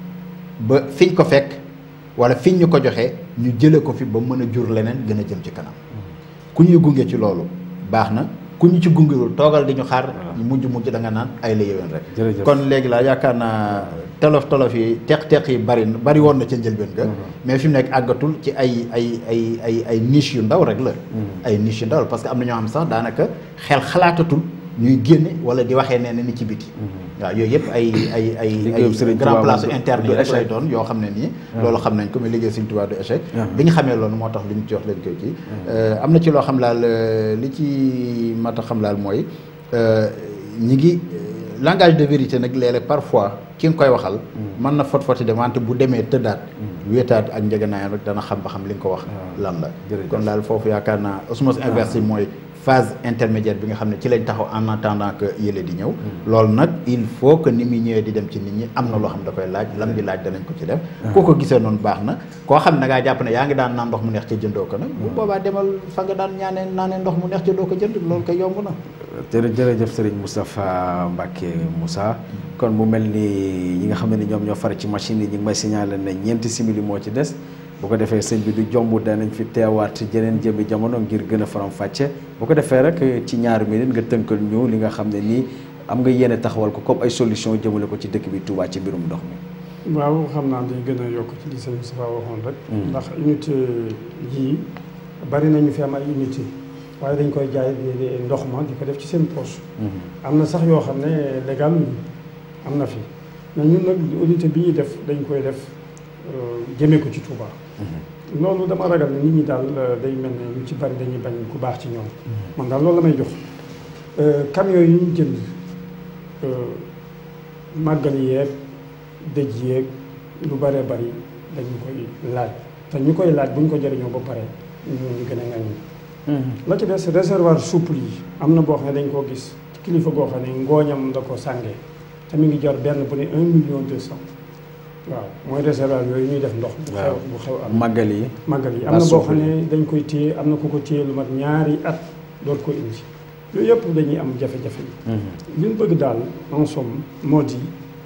ba fiñ ko fekk wala fiñ ñu ko joxee ñu jële ko fi ba mën a jur leneen gën a jëm ci kanam ku ñuy gunge ci loolu baax na ku ñu ci gungewul toogal di ñu xaar ñu mujj mujj da nga naan ay la yéwén rek Jërëjëf. kon léegi laa yaakaar naa tolof tolof yi teq teq yi bari na bari woon na ca njëlbeen ga mais fi mu nekk àggatul ci ay ay ay ay ay niche yu ndaw rek la ay niche yu ndaw la parce que am na ñoo xam sax daanaka xel xalaatatul ñuy génne wala di waxee nee na ni ci biti waaw yooyu yëpp ay ay ay Liggéeyub ay Serigne grand Touba place moom du- interne du yi rek lay échec. doon yoo xam ne nii loolu xam nañ ko mais liggéey Serigne Touba du échec Ah. bi ñu xamee loolu moo tax li ñu ci wax leen koy kii am na ci loo xam laal euh, li ci mat a xam laal mooy euh, ñi ngi euh, langage de vérité nag léeg-léeg parfois ki nga koy waxal mën na fot foti de wante bu demee tëddaat wéetaat ak njëganaayam rek dana xam ba xam li nga ko wax lan la jërëjëf. kon daal foofu yaakaar naa osmose inverse yi mooy phase intermédiaire bi nga xam ne ci lañ taxaw en attendant que yële di ñëw loolu nag il faut que ni muy ñëwee di dem ci nit ñi am na loo xam da koy laaj lam di laaj danañ ko ci def koo ko gisee noonu baax na koo xam ne da ngaa jàpp ne yaa ngi daan naan ndox mu neex ca jëndoo ko nag bu boobaa demal fa nga daan ñaanee naanee ndox mu neex ca doo ko jënd loolu koy yomb na jërë jërëjëf Serigne Moustapha Mbacke Moussa kon mu mel ni ñi nga xam ne ni ñoom ñoo far ci machine yi ñi ngi may signaler ne ñeenti simili moo ci des bu ko defee sëñ bi du jomb danañ fi teewaat jeneen jëmi jamono ngir gën a faram fàcce bu ko defee rek ci ñaari minute nga tënkal ñu li nga xam ne nii am nga yéene taxawal ko comme ay solution jëmale ko ci dëkk bi Touba ci mbirum ndox mi waaw xam naa day gën a yokk ci li sëñ Moustapha waxoon rek. ndax unité yii bari nañu fi am ay unité waaye dañ koy jaay di di ndox ma di ko def ci seen poche. am na sax yoo xam ne légal am na fi mais ñun nag unité bi ñuy def dañ koy def euh, jëmee ko ci Touba. loolu dama ragal ne nit ñi daal euh, day mel ne ñu ci bari dañuy bañ ku baax ci ñoom. man daal loolu la may jox Euh, camion yi ñu jënd euh, màggal yeeg dëj yeeg lu bëree bëri dañu koy laaj te ñu koy laaj bu ñu ko jëriñoo ba pare ñu ñu gën a ngañ la ci des réservoir souple yi am na boo xam ne dañ koo gis kilifa goo xam ne ngooñam da ko sàngee te mi ngi jar benn bu ne un million deux cent waaw mooy réservoir yooyu ñuy def ndox bu xew bu xew am màggal yi màggal yi am na boo xam ne dañ koy téye am na ku ko téye lu mat ñaari at doot ko indi yooyu yëpp dañuy am jafe-jafe yi li ñu bëgg daal en somme moo di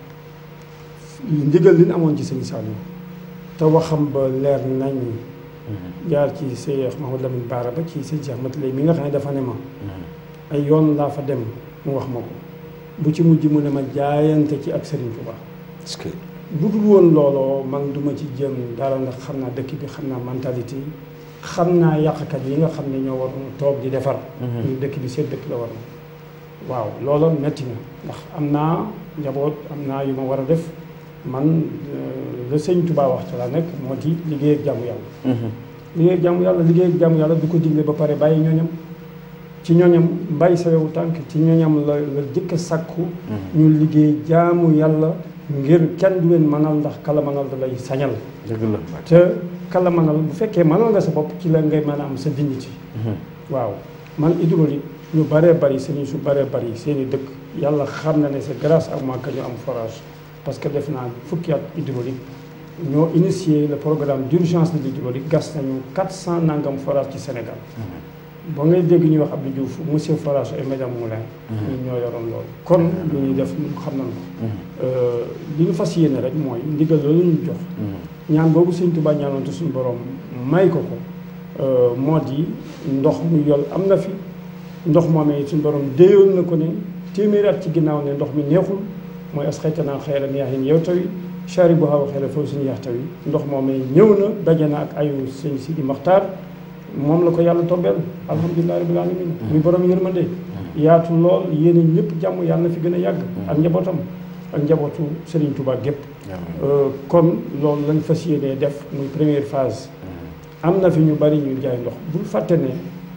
ndigal li ñu amoon ci sëñ Saliou te waxam ba leer nañ jaar ci Cheikh Mahamadou Lamine Bara ba ci sëñ Cheikh Matalay mi nga xam ne dafa ne ma ay yoon laa fa dem mu wax ma ko bu ci mujj mu ne ma jaayante ci ak Serigne Touba est-ce que bu dul woon looloo man duma ci jëm dara ndax xam naa dëkk bi xam naa mentalité yi xam naa yàqkat yi nga xam ne ñoo war toog di defar ñu dëkk bi seen dëkk la war na waaw loola metti na ndax am naa njaboot am naa yu ma war a def man euh, la sëñ Touba wax ca laa nekk moo di liggéey ak jàmm yàlla liggéey ak jàmm yàlla liggéey ak jàmm yàlla du ko digle ba pare bàyyi ñooñam ci ñooñam mbàyyi sa wewu tànk ci ñooñam la la jëkk a sàkku ñu liggéey jaamu yàlla ngir kenn du leen mënal ndax kala mënal da lay sañal dëgg la te kala mënal bu fekkee mënal nga sa bopp ci la ngay mën a am sa dignité waaw man hydraulique ñu bëree bëri sëriñ su bëree bëri seen i dëkk yàlla xam na ne c'est grâce à moi que ñu am forage parce que def naa fukki at hydraulique ñoo initié le programme d'urgence de l'hydraulique gas nañu 400 nangam forage ci Sénégal ba ngay dégg ñuy wax Abdou Diouf monsieur forage et madame Moulin ñun ñoo yoroon loolu kon lu ñuy def ñun xam nañ ko li ñu fas yéene rek mooy ndigal loolu ñu jox ñaan boobu sëñ Tuubaa ñaanoon te suñu borom may ko ko moo di ndox mu yol am na fi ndox moomee suñu borom déyoon na ko ne téeméeri at ci ginnaaw ne ndox mi neexul mooy as xaytanaa xayra yaahin yow tawi chari bu xaw a xayra foofu suñu yax tawi ndox moomee ñëw na daje na ak ayu sëñ Sidi Maxtaar moom la ko yàlla tombeel alhamdulilah rabbil alamin muy borom yërmande yaatu lool yéene ñëpp jàmm yàlla na fi gën a yàgg ak njabootam ak njabootu Serigne Touba gépp kon loolu lañ fas yéenee def muy première phase am na fi ñu bari ñu jaay ndox bul fàtte ne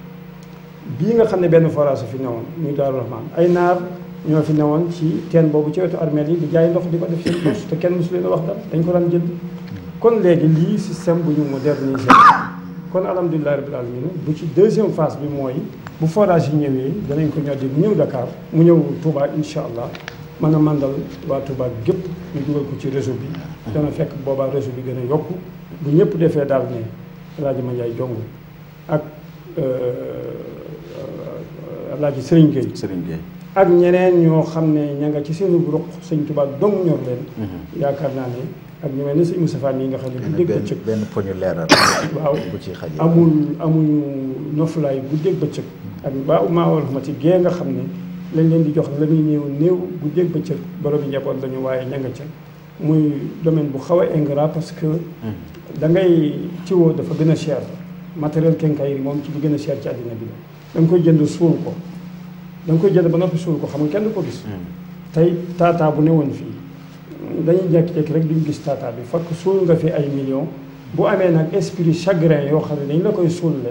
bii nga xam ne benn forage fi newoon muy Daaru Rahmaan ay naar ñoo fi newoon ci teen boobu ci wetu armeel yi di jaay ndox di ko def seen poche te kenn mosu leen a wax dara dañ ko daan jënd kon léegi lii système bu ñu moderniser kon alhamdulilah rabbil alamin bu ci deuxième phase bi mooy bu forage yi ñëwee danañ ko ñoddi mu ñëw Dakar mu ñëw Touba incha allah mën a mandal waa Touba gépp ñu dugal ko ci réseau bi dana fekk boobaa réseau bi gën a yokku bu ñëpp defee daal ne rajo Mandiaye Jong ak Alaaji Sëriñ Gueye Serigne Gueye ak ñeneen ñoo xam ne ña nga ci seenu ruq sëñ Tuubaa dong ñor leen yaakaar naa ne ak ñu mel ne sëñ Moustapha yi nga xam ne bu dégg benn bëccëg benn poñu leeral waaw bu ci xajee amul amuñu noflaay guddeeg bëccëg ak ba maa war xamati gée nga xam ne lañ leen di jox la muy néew néew guddeeg bëccëg borom yi njaboot lañu waaye ña nga ca muy domaine bu xaw a ingrat parce que da ngay tiwoo dafa gën a cher matériel quincaillerie moom ci li gën a cher ci àddina bi la da nga koy jënd suul ko da nga koy jënd ba noppi suul ko xam nga kenn du ko gis tey taataa bu newoon fii dañuy jékki-jékki rek duñ gis taataa bi fekk suul nga fi ay millions bu amee nag esprit chagrin yoo xam ne dañ la koy suulle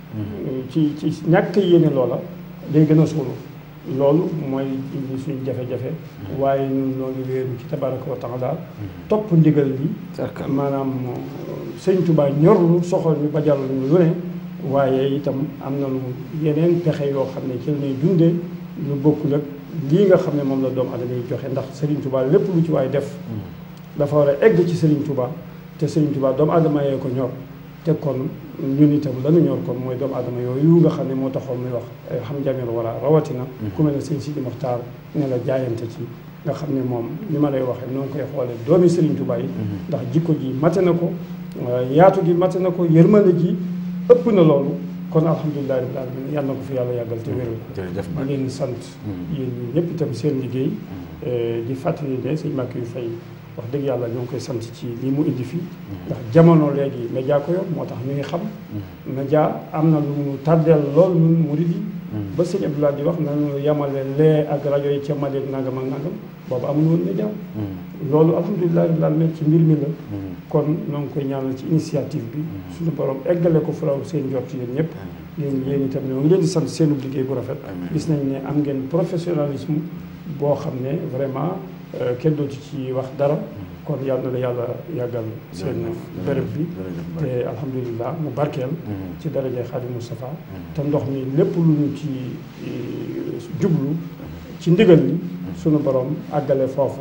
ci ci ñàkk yéene loola day gën a suulu loolu mooy indi suñ jafe-jafe waaye ñun loolu wéeru ci tabaraka wa taala topp ndigal bi Cercle. maanaam sëñ Tuubaa ñor lu soxal ñu bajal ñu lu ne waaye itam am na lu yeneen pexe yoo xam ne ci la ñuy dundee lu bokkul ak lii nga xam ne moom la doomu adama yi joxe ndax Sëriñ Tuubaa lépp lu ci waay def dafa war a egg ci Sëriñ Tuubaa te Sëriñ Tuubaa doomu adama yee ko ñor te kon ñun itam lanu ñor kon mooy doomu adama yooyu nga xam ne moo taxoon muy wax xam jameer wala rawatina ku mel ne sëñ Sidi Moxtaar ne la jaayante ci nga xam ne moom ni ma lay waxee noo ngi koy xoolee doomi Sëriñ Tuubaa yi ndax jikko ji mate na ko yaatu gi mate na ko yërmande ji ëpp na loolu kon alhamdulilah rabbil alamin yàlla na ko fi yàlla yàggal te wéral ko jërëjëf di Mbacke leen sant yéen ñi ñëpp itam seen liggéey di fàttali ne sëñ Mbacke yu fay wax dëgg yàlla ñoo ngi koy sant ci lii mu indi fii ndax jamono léegi média ko yor moo tax ñu ngi xam média am na lu mu tàddeel lool ñun murid yi ba sëñ Abdoulaye di wax nañu yemale lee ak rajo yi ca Mali ak nangam ak nangam boobu amul woon média loolu alhamdulilah rabbil alamin ci mbir mi la kon ñoo ngi koy ñaanal ci initiative bi suñu borom eggale ko fulaw seen njort yéen ñëpp yéen yéen itam ñoo ngi leen di sant seenu liggéey bu rafet gis nañ ne am ngeen professionnalisme boo xam ne vraiment euh, kenn dootu ci wax dara kon yàlla na la yàlla yàggal seen béréb bi te alhamdulilah mu barkeel ci daraje Xaadim Moustapha te ndox mi lépp lu ñu ci eh, jublu ci ndigal li sunu borom àggale foofa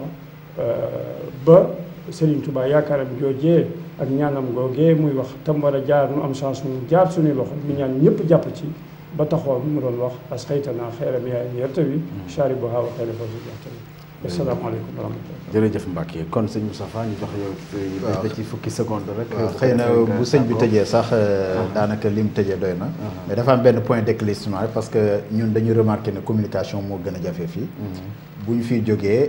ba Serigne Touba yaakaaram joojee ak ñaanam googee muy wax tam war a jaar nu am chance mu jaar suñuy loxo ñu ñaan ñëpp jàpp ci ba taxoon mu doon wax as xëytanaa xeeram yaay yertawi chari bo haawa xeere foofu yertawi asalaamaaleykum wa rahmatullah jërëjëf Mbacke kon sëñ Moustapha ñu jox yow waaw. ba ci fukki seconde rek waaw xëy na bu sëñ bi tëjee sax daanaka li mu tëjee doy na mais dafa am benn point d'éclaircissement rek parce que ñun dañu remarqué ne communication moo gën a jafe fii bu ñu fiy jógee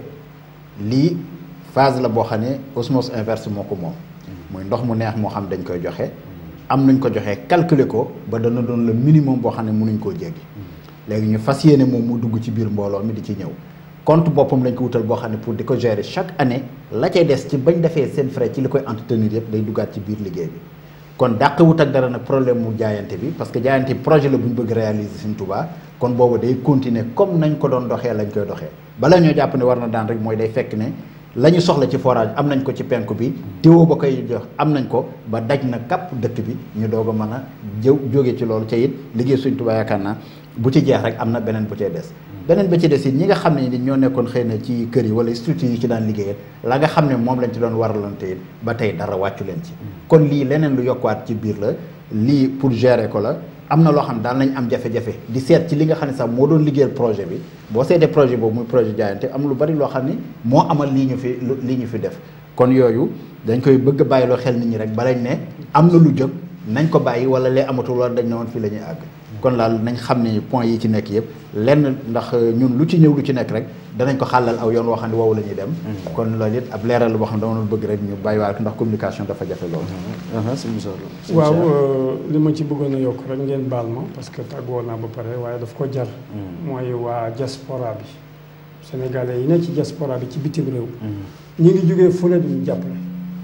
lii phase la boo xam ne osmose inverse moo ko moom muy ndox mu neex moo xam dañ koy joxe am nañ ko joxe calculer ko ba dana doon le minimum boo xam ne mënuñ koo jéggi léegi ñu fas yéene moom mu dugg ci biir mbooloo mi di ci ñëw compte boppam lañ ko wutal boo xam ne pour di ko gérer chaque année la cay des ci bañ defee seen frais ci li koy entretenir yëpp day duggaat ci biir liggéey bi kon dàq wut ak dara nag problème mu jaayante bi parce que jaayante bi projet la bu ñu bëgg réaliser Sëñ Touba kon boobu day continuer comme nañ ko doon doxee lañ koy doxee bala ñoo jàpp ne war na daan rek mooy day fekk ne la ñu soxla ci forage am nañ ko ci penku bi téwo ba koy jox am nañ ko ba daj na kàpp dëkk bi ñu doog a mën a jëw jóge ci loolu ca it liggéey Sëñ Touba yaakaar naa bu ci jeex rek am na beneen bu cee des beneen ba ci des it ñi nga xam ne ni ñoo nekkoon xëy na ci kër yi wala structure yi ci daan liggéeyal la nga xam ne moom lañ ci doon waralante it ba tey dara wàccu leen ci kon lii leneen lu yokkuwaat ci biir la lii pour gérer ko la am na loo xam daan nañ am jafe-jafe di seet ci li nga xam ne sax moo doon liggéeyal projet bi boo seetee projet boobu muy projet jaayante am lu bari loo xam ne moo amal lii ñu fi lu- lii ñu fi def kon yooyu dañ koy bëgg a bàyyiloo xel nit ñi rek balañ ne am na lu jóg nañ ko bàyyi wala lee amatul wala dañ ne woon fii la ñuy àgg kon daal nañ xam ne point yi ci nekk yëpp lenn ndax ñun lu ci ñëw lu ci nekk rek danañ ko xàllal aw yoon woo xam ne woowu la ñuy dem kon loolu it ab leeral la boo xam ne dama doon bëgg rek ñu bàyyiwaat ko ndax communication dafa jafe loolu sëñ Moussa Lo. waaw euh, li ma ci bëggoon a yokk rek ngeen baal ma parce que tàggoo naa ba pare waaye daf ko jar mooy waa diaspora bi sénégalais yi ne ci diaspora bi ci bitim réew ñi ngi jógee fu ne duñu jàppale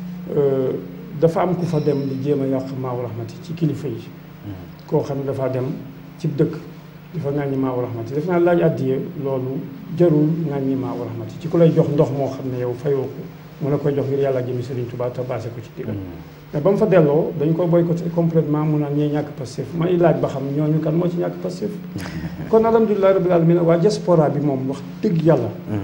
Euh, dafa am ku fa dem di jéem a yàq maawu rahmati ci kilifa yi koo xam ne dafa dem ci dëkk dafa ŋàññi maawu rahmati def naa laaj addiye loolu jarul ŋàññi maawu rahmati ci ku lay jox ndox moo xam ne yow fayoo ko mu la koy jox ngir yàlla jëmi Serigne Touba te basé ko ci digal mais ba mu fa delloo dañ ko boycotté complètement mu naan ñee ñàkk Pastef may laaj ba xam ñooñu kan moo ci ñàkk Pastef kon alhamdulilah rabbil alamin waa diaspora bi moom wax dëgg yàlla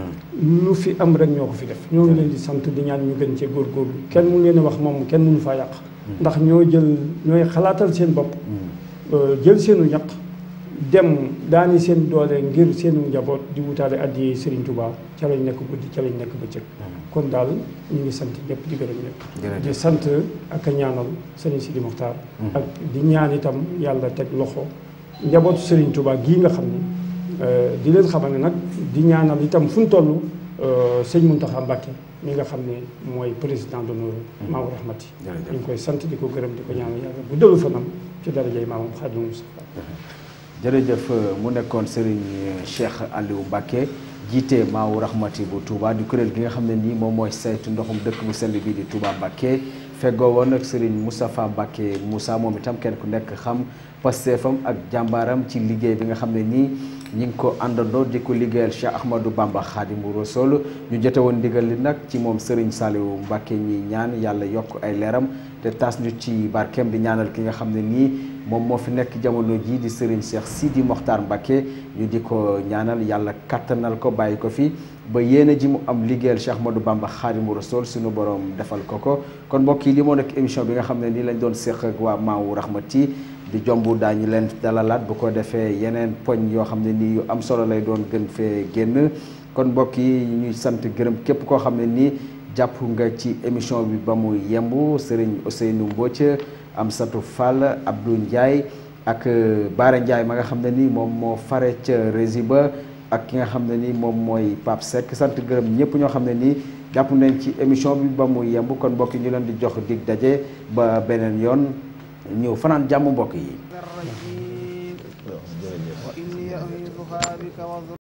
lu fi am rek ñoo ko fi def ñoo ngi leen di sant di ñaan ñu gën cee góorgóorlu kenn mu leen a wax moom kenn mënu faa yàq ndax ñoo jël ñooy xalaatal seen bopp euh, jël seenu ñaq dem daani seen doole ngir seenu njaboot di wutaale addi Serigne Touba ca lañ nekk guddi ca lañ nekk bëccëg kon daal ñu ngi sant ñëpp di gërëm ñëpp di sant ak a ñaanal Serigne Sidi Mokhtar ak di ñaan itam yàlla teg loxo njabootu Serigne Touba gii nga xam ne di leen xamal ne nag di ñaanal itam fu ñu toll sëñ Mountakha Mbacké mi nga xam ne mooy président d'honneur Maou Rahmati ñu ngi koy sant di ko gërëm di ko ñaanal yàlla bu dellu fanam ci darajay maamam Xaadimu Mustafaa jërëjëf mu nekkoon Serigne Cheikh Aliou Mbacké jiite Maou Rahmati bu Touba di kuréel gi nga xam ne nii moom mooy saytu ndoxum dëkk bu sell bii di Touba Mbacké feggoo woon ak Serigne Moustapha Mbacké Moussa moom itam kenn ku nekk xam pasteefam ak jàmbaaram ci liggéey bi nga xam ne nii ñi ngi ko àndandoo di ko liggéeyal Cheikh Ahmadou Bamba Khadimu Rasul ñu jote woon ndigal li nag ci moom Serigne Saliou Mbacké ñi ñaan yàlla yokk ay leeram te taas ñu ci barkeem di ñaanal ki nga xam ne nii moom moo fi nekk jamono jii di Serigne Cheikh Sidi Mokhtar Mbacké ñu di ko ñaanal yàlla kattanal ko bàyyi ko fi ba yéene ji mu am liggéeyal Cheikh Ahmadou Bamba Khadimu Rasul suñu borom defal ko ko kon mbokk yi li moo nekk émission bi nga xam ne nii lañ doon séq ak waa Maou Rahmati di jomb daañu leen dalalaat bu ko defee yeneen poñ yoo xam ne nii yu am solo lay doon gën fee génn kon mbokk yi ñuy sant gërëm képp koo xam ne nii jàpp nga ci émission bi ba mu yemb Serigne Ousseynou Mbodj Amsatou Fall Abdou Ndiaye ak Baara Ndiaye ma nga xam ne nii moom moo fare ca rési ba ak ki nga xam ne nii moom mooy Pape Seck sant gërëm ñëpp ñoo xam ne nii jàpp nañ ci émission bi ba mu yemb kon mbokk yi ñu leen di jox dig daje ba beneen yoon ñëw fanaan jàmm mbokk yi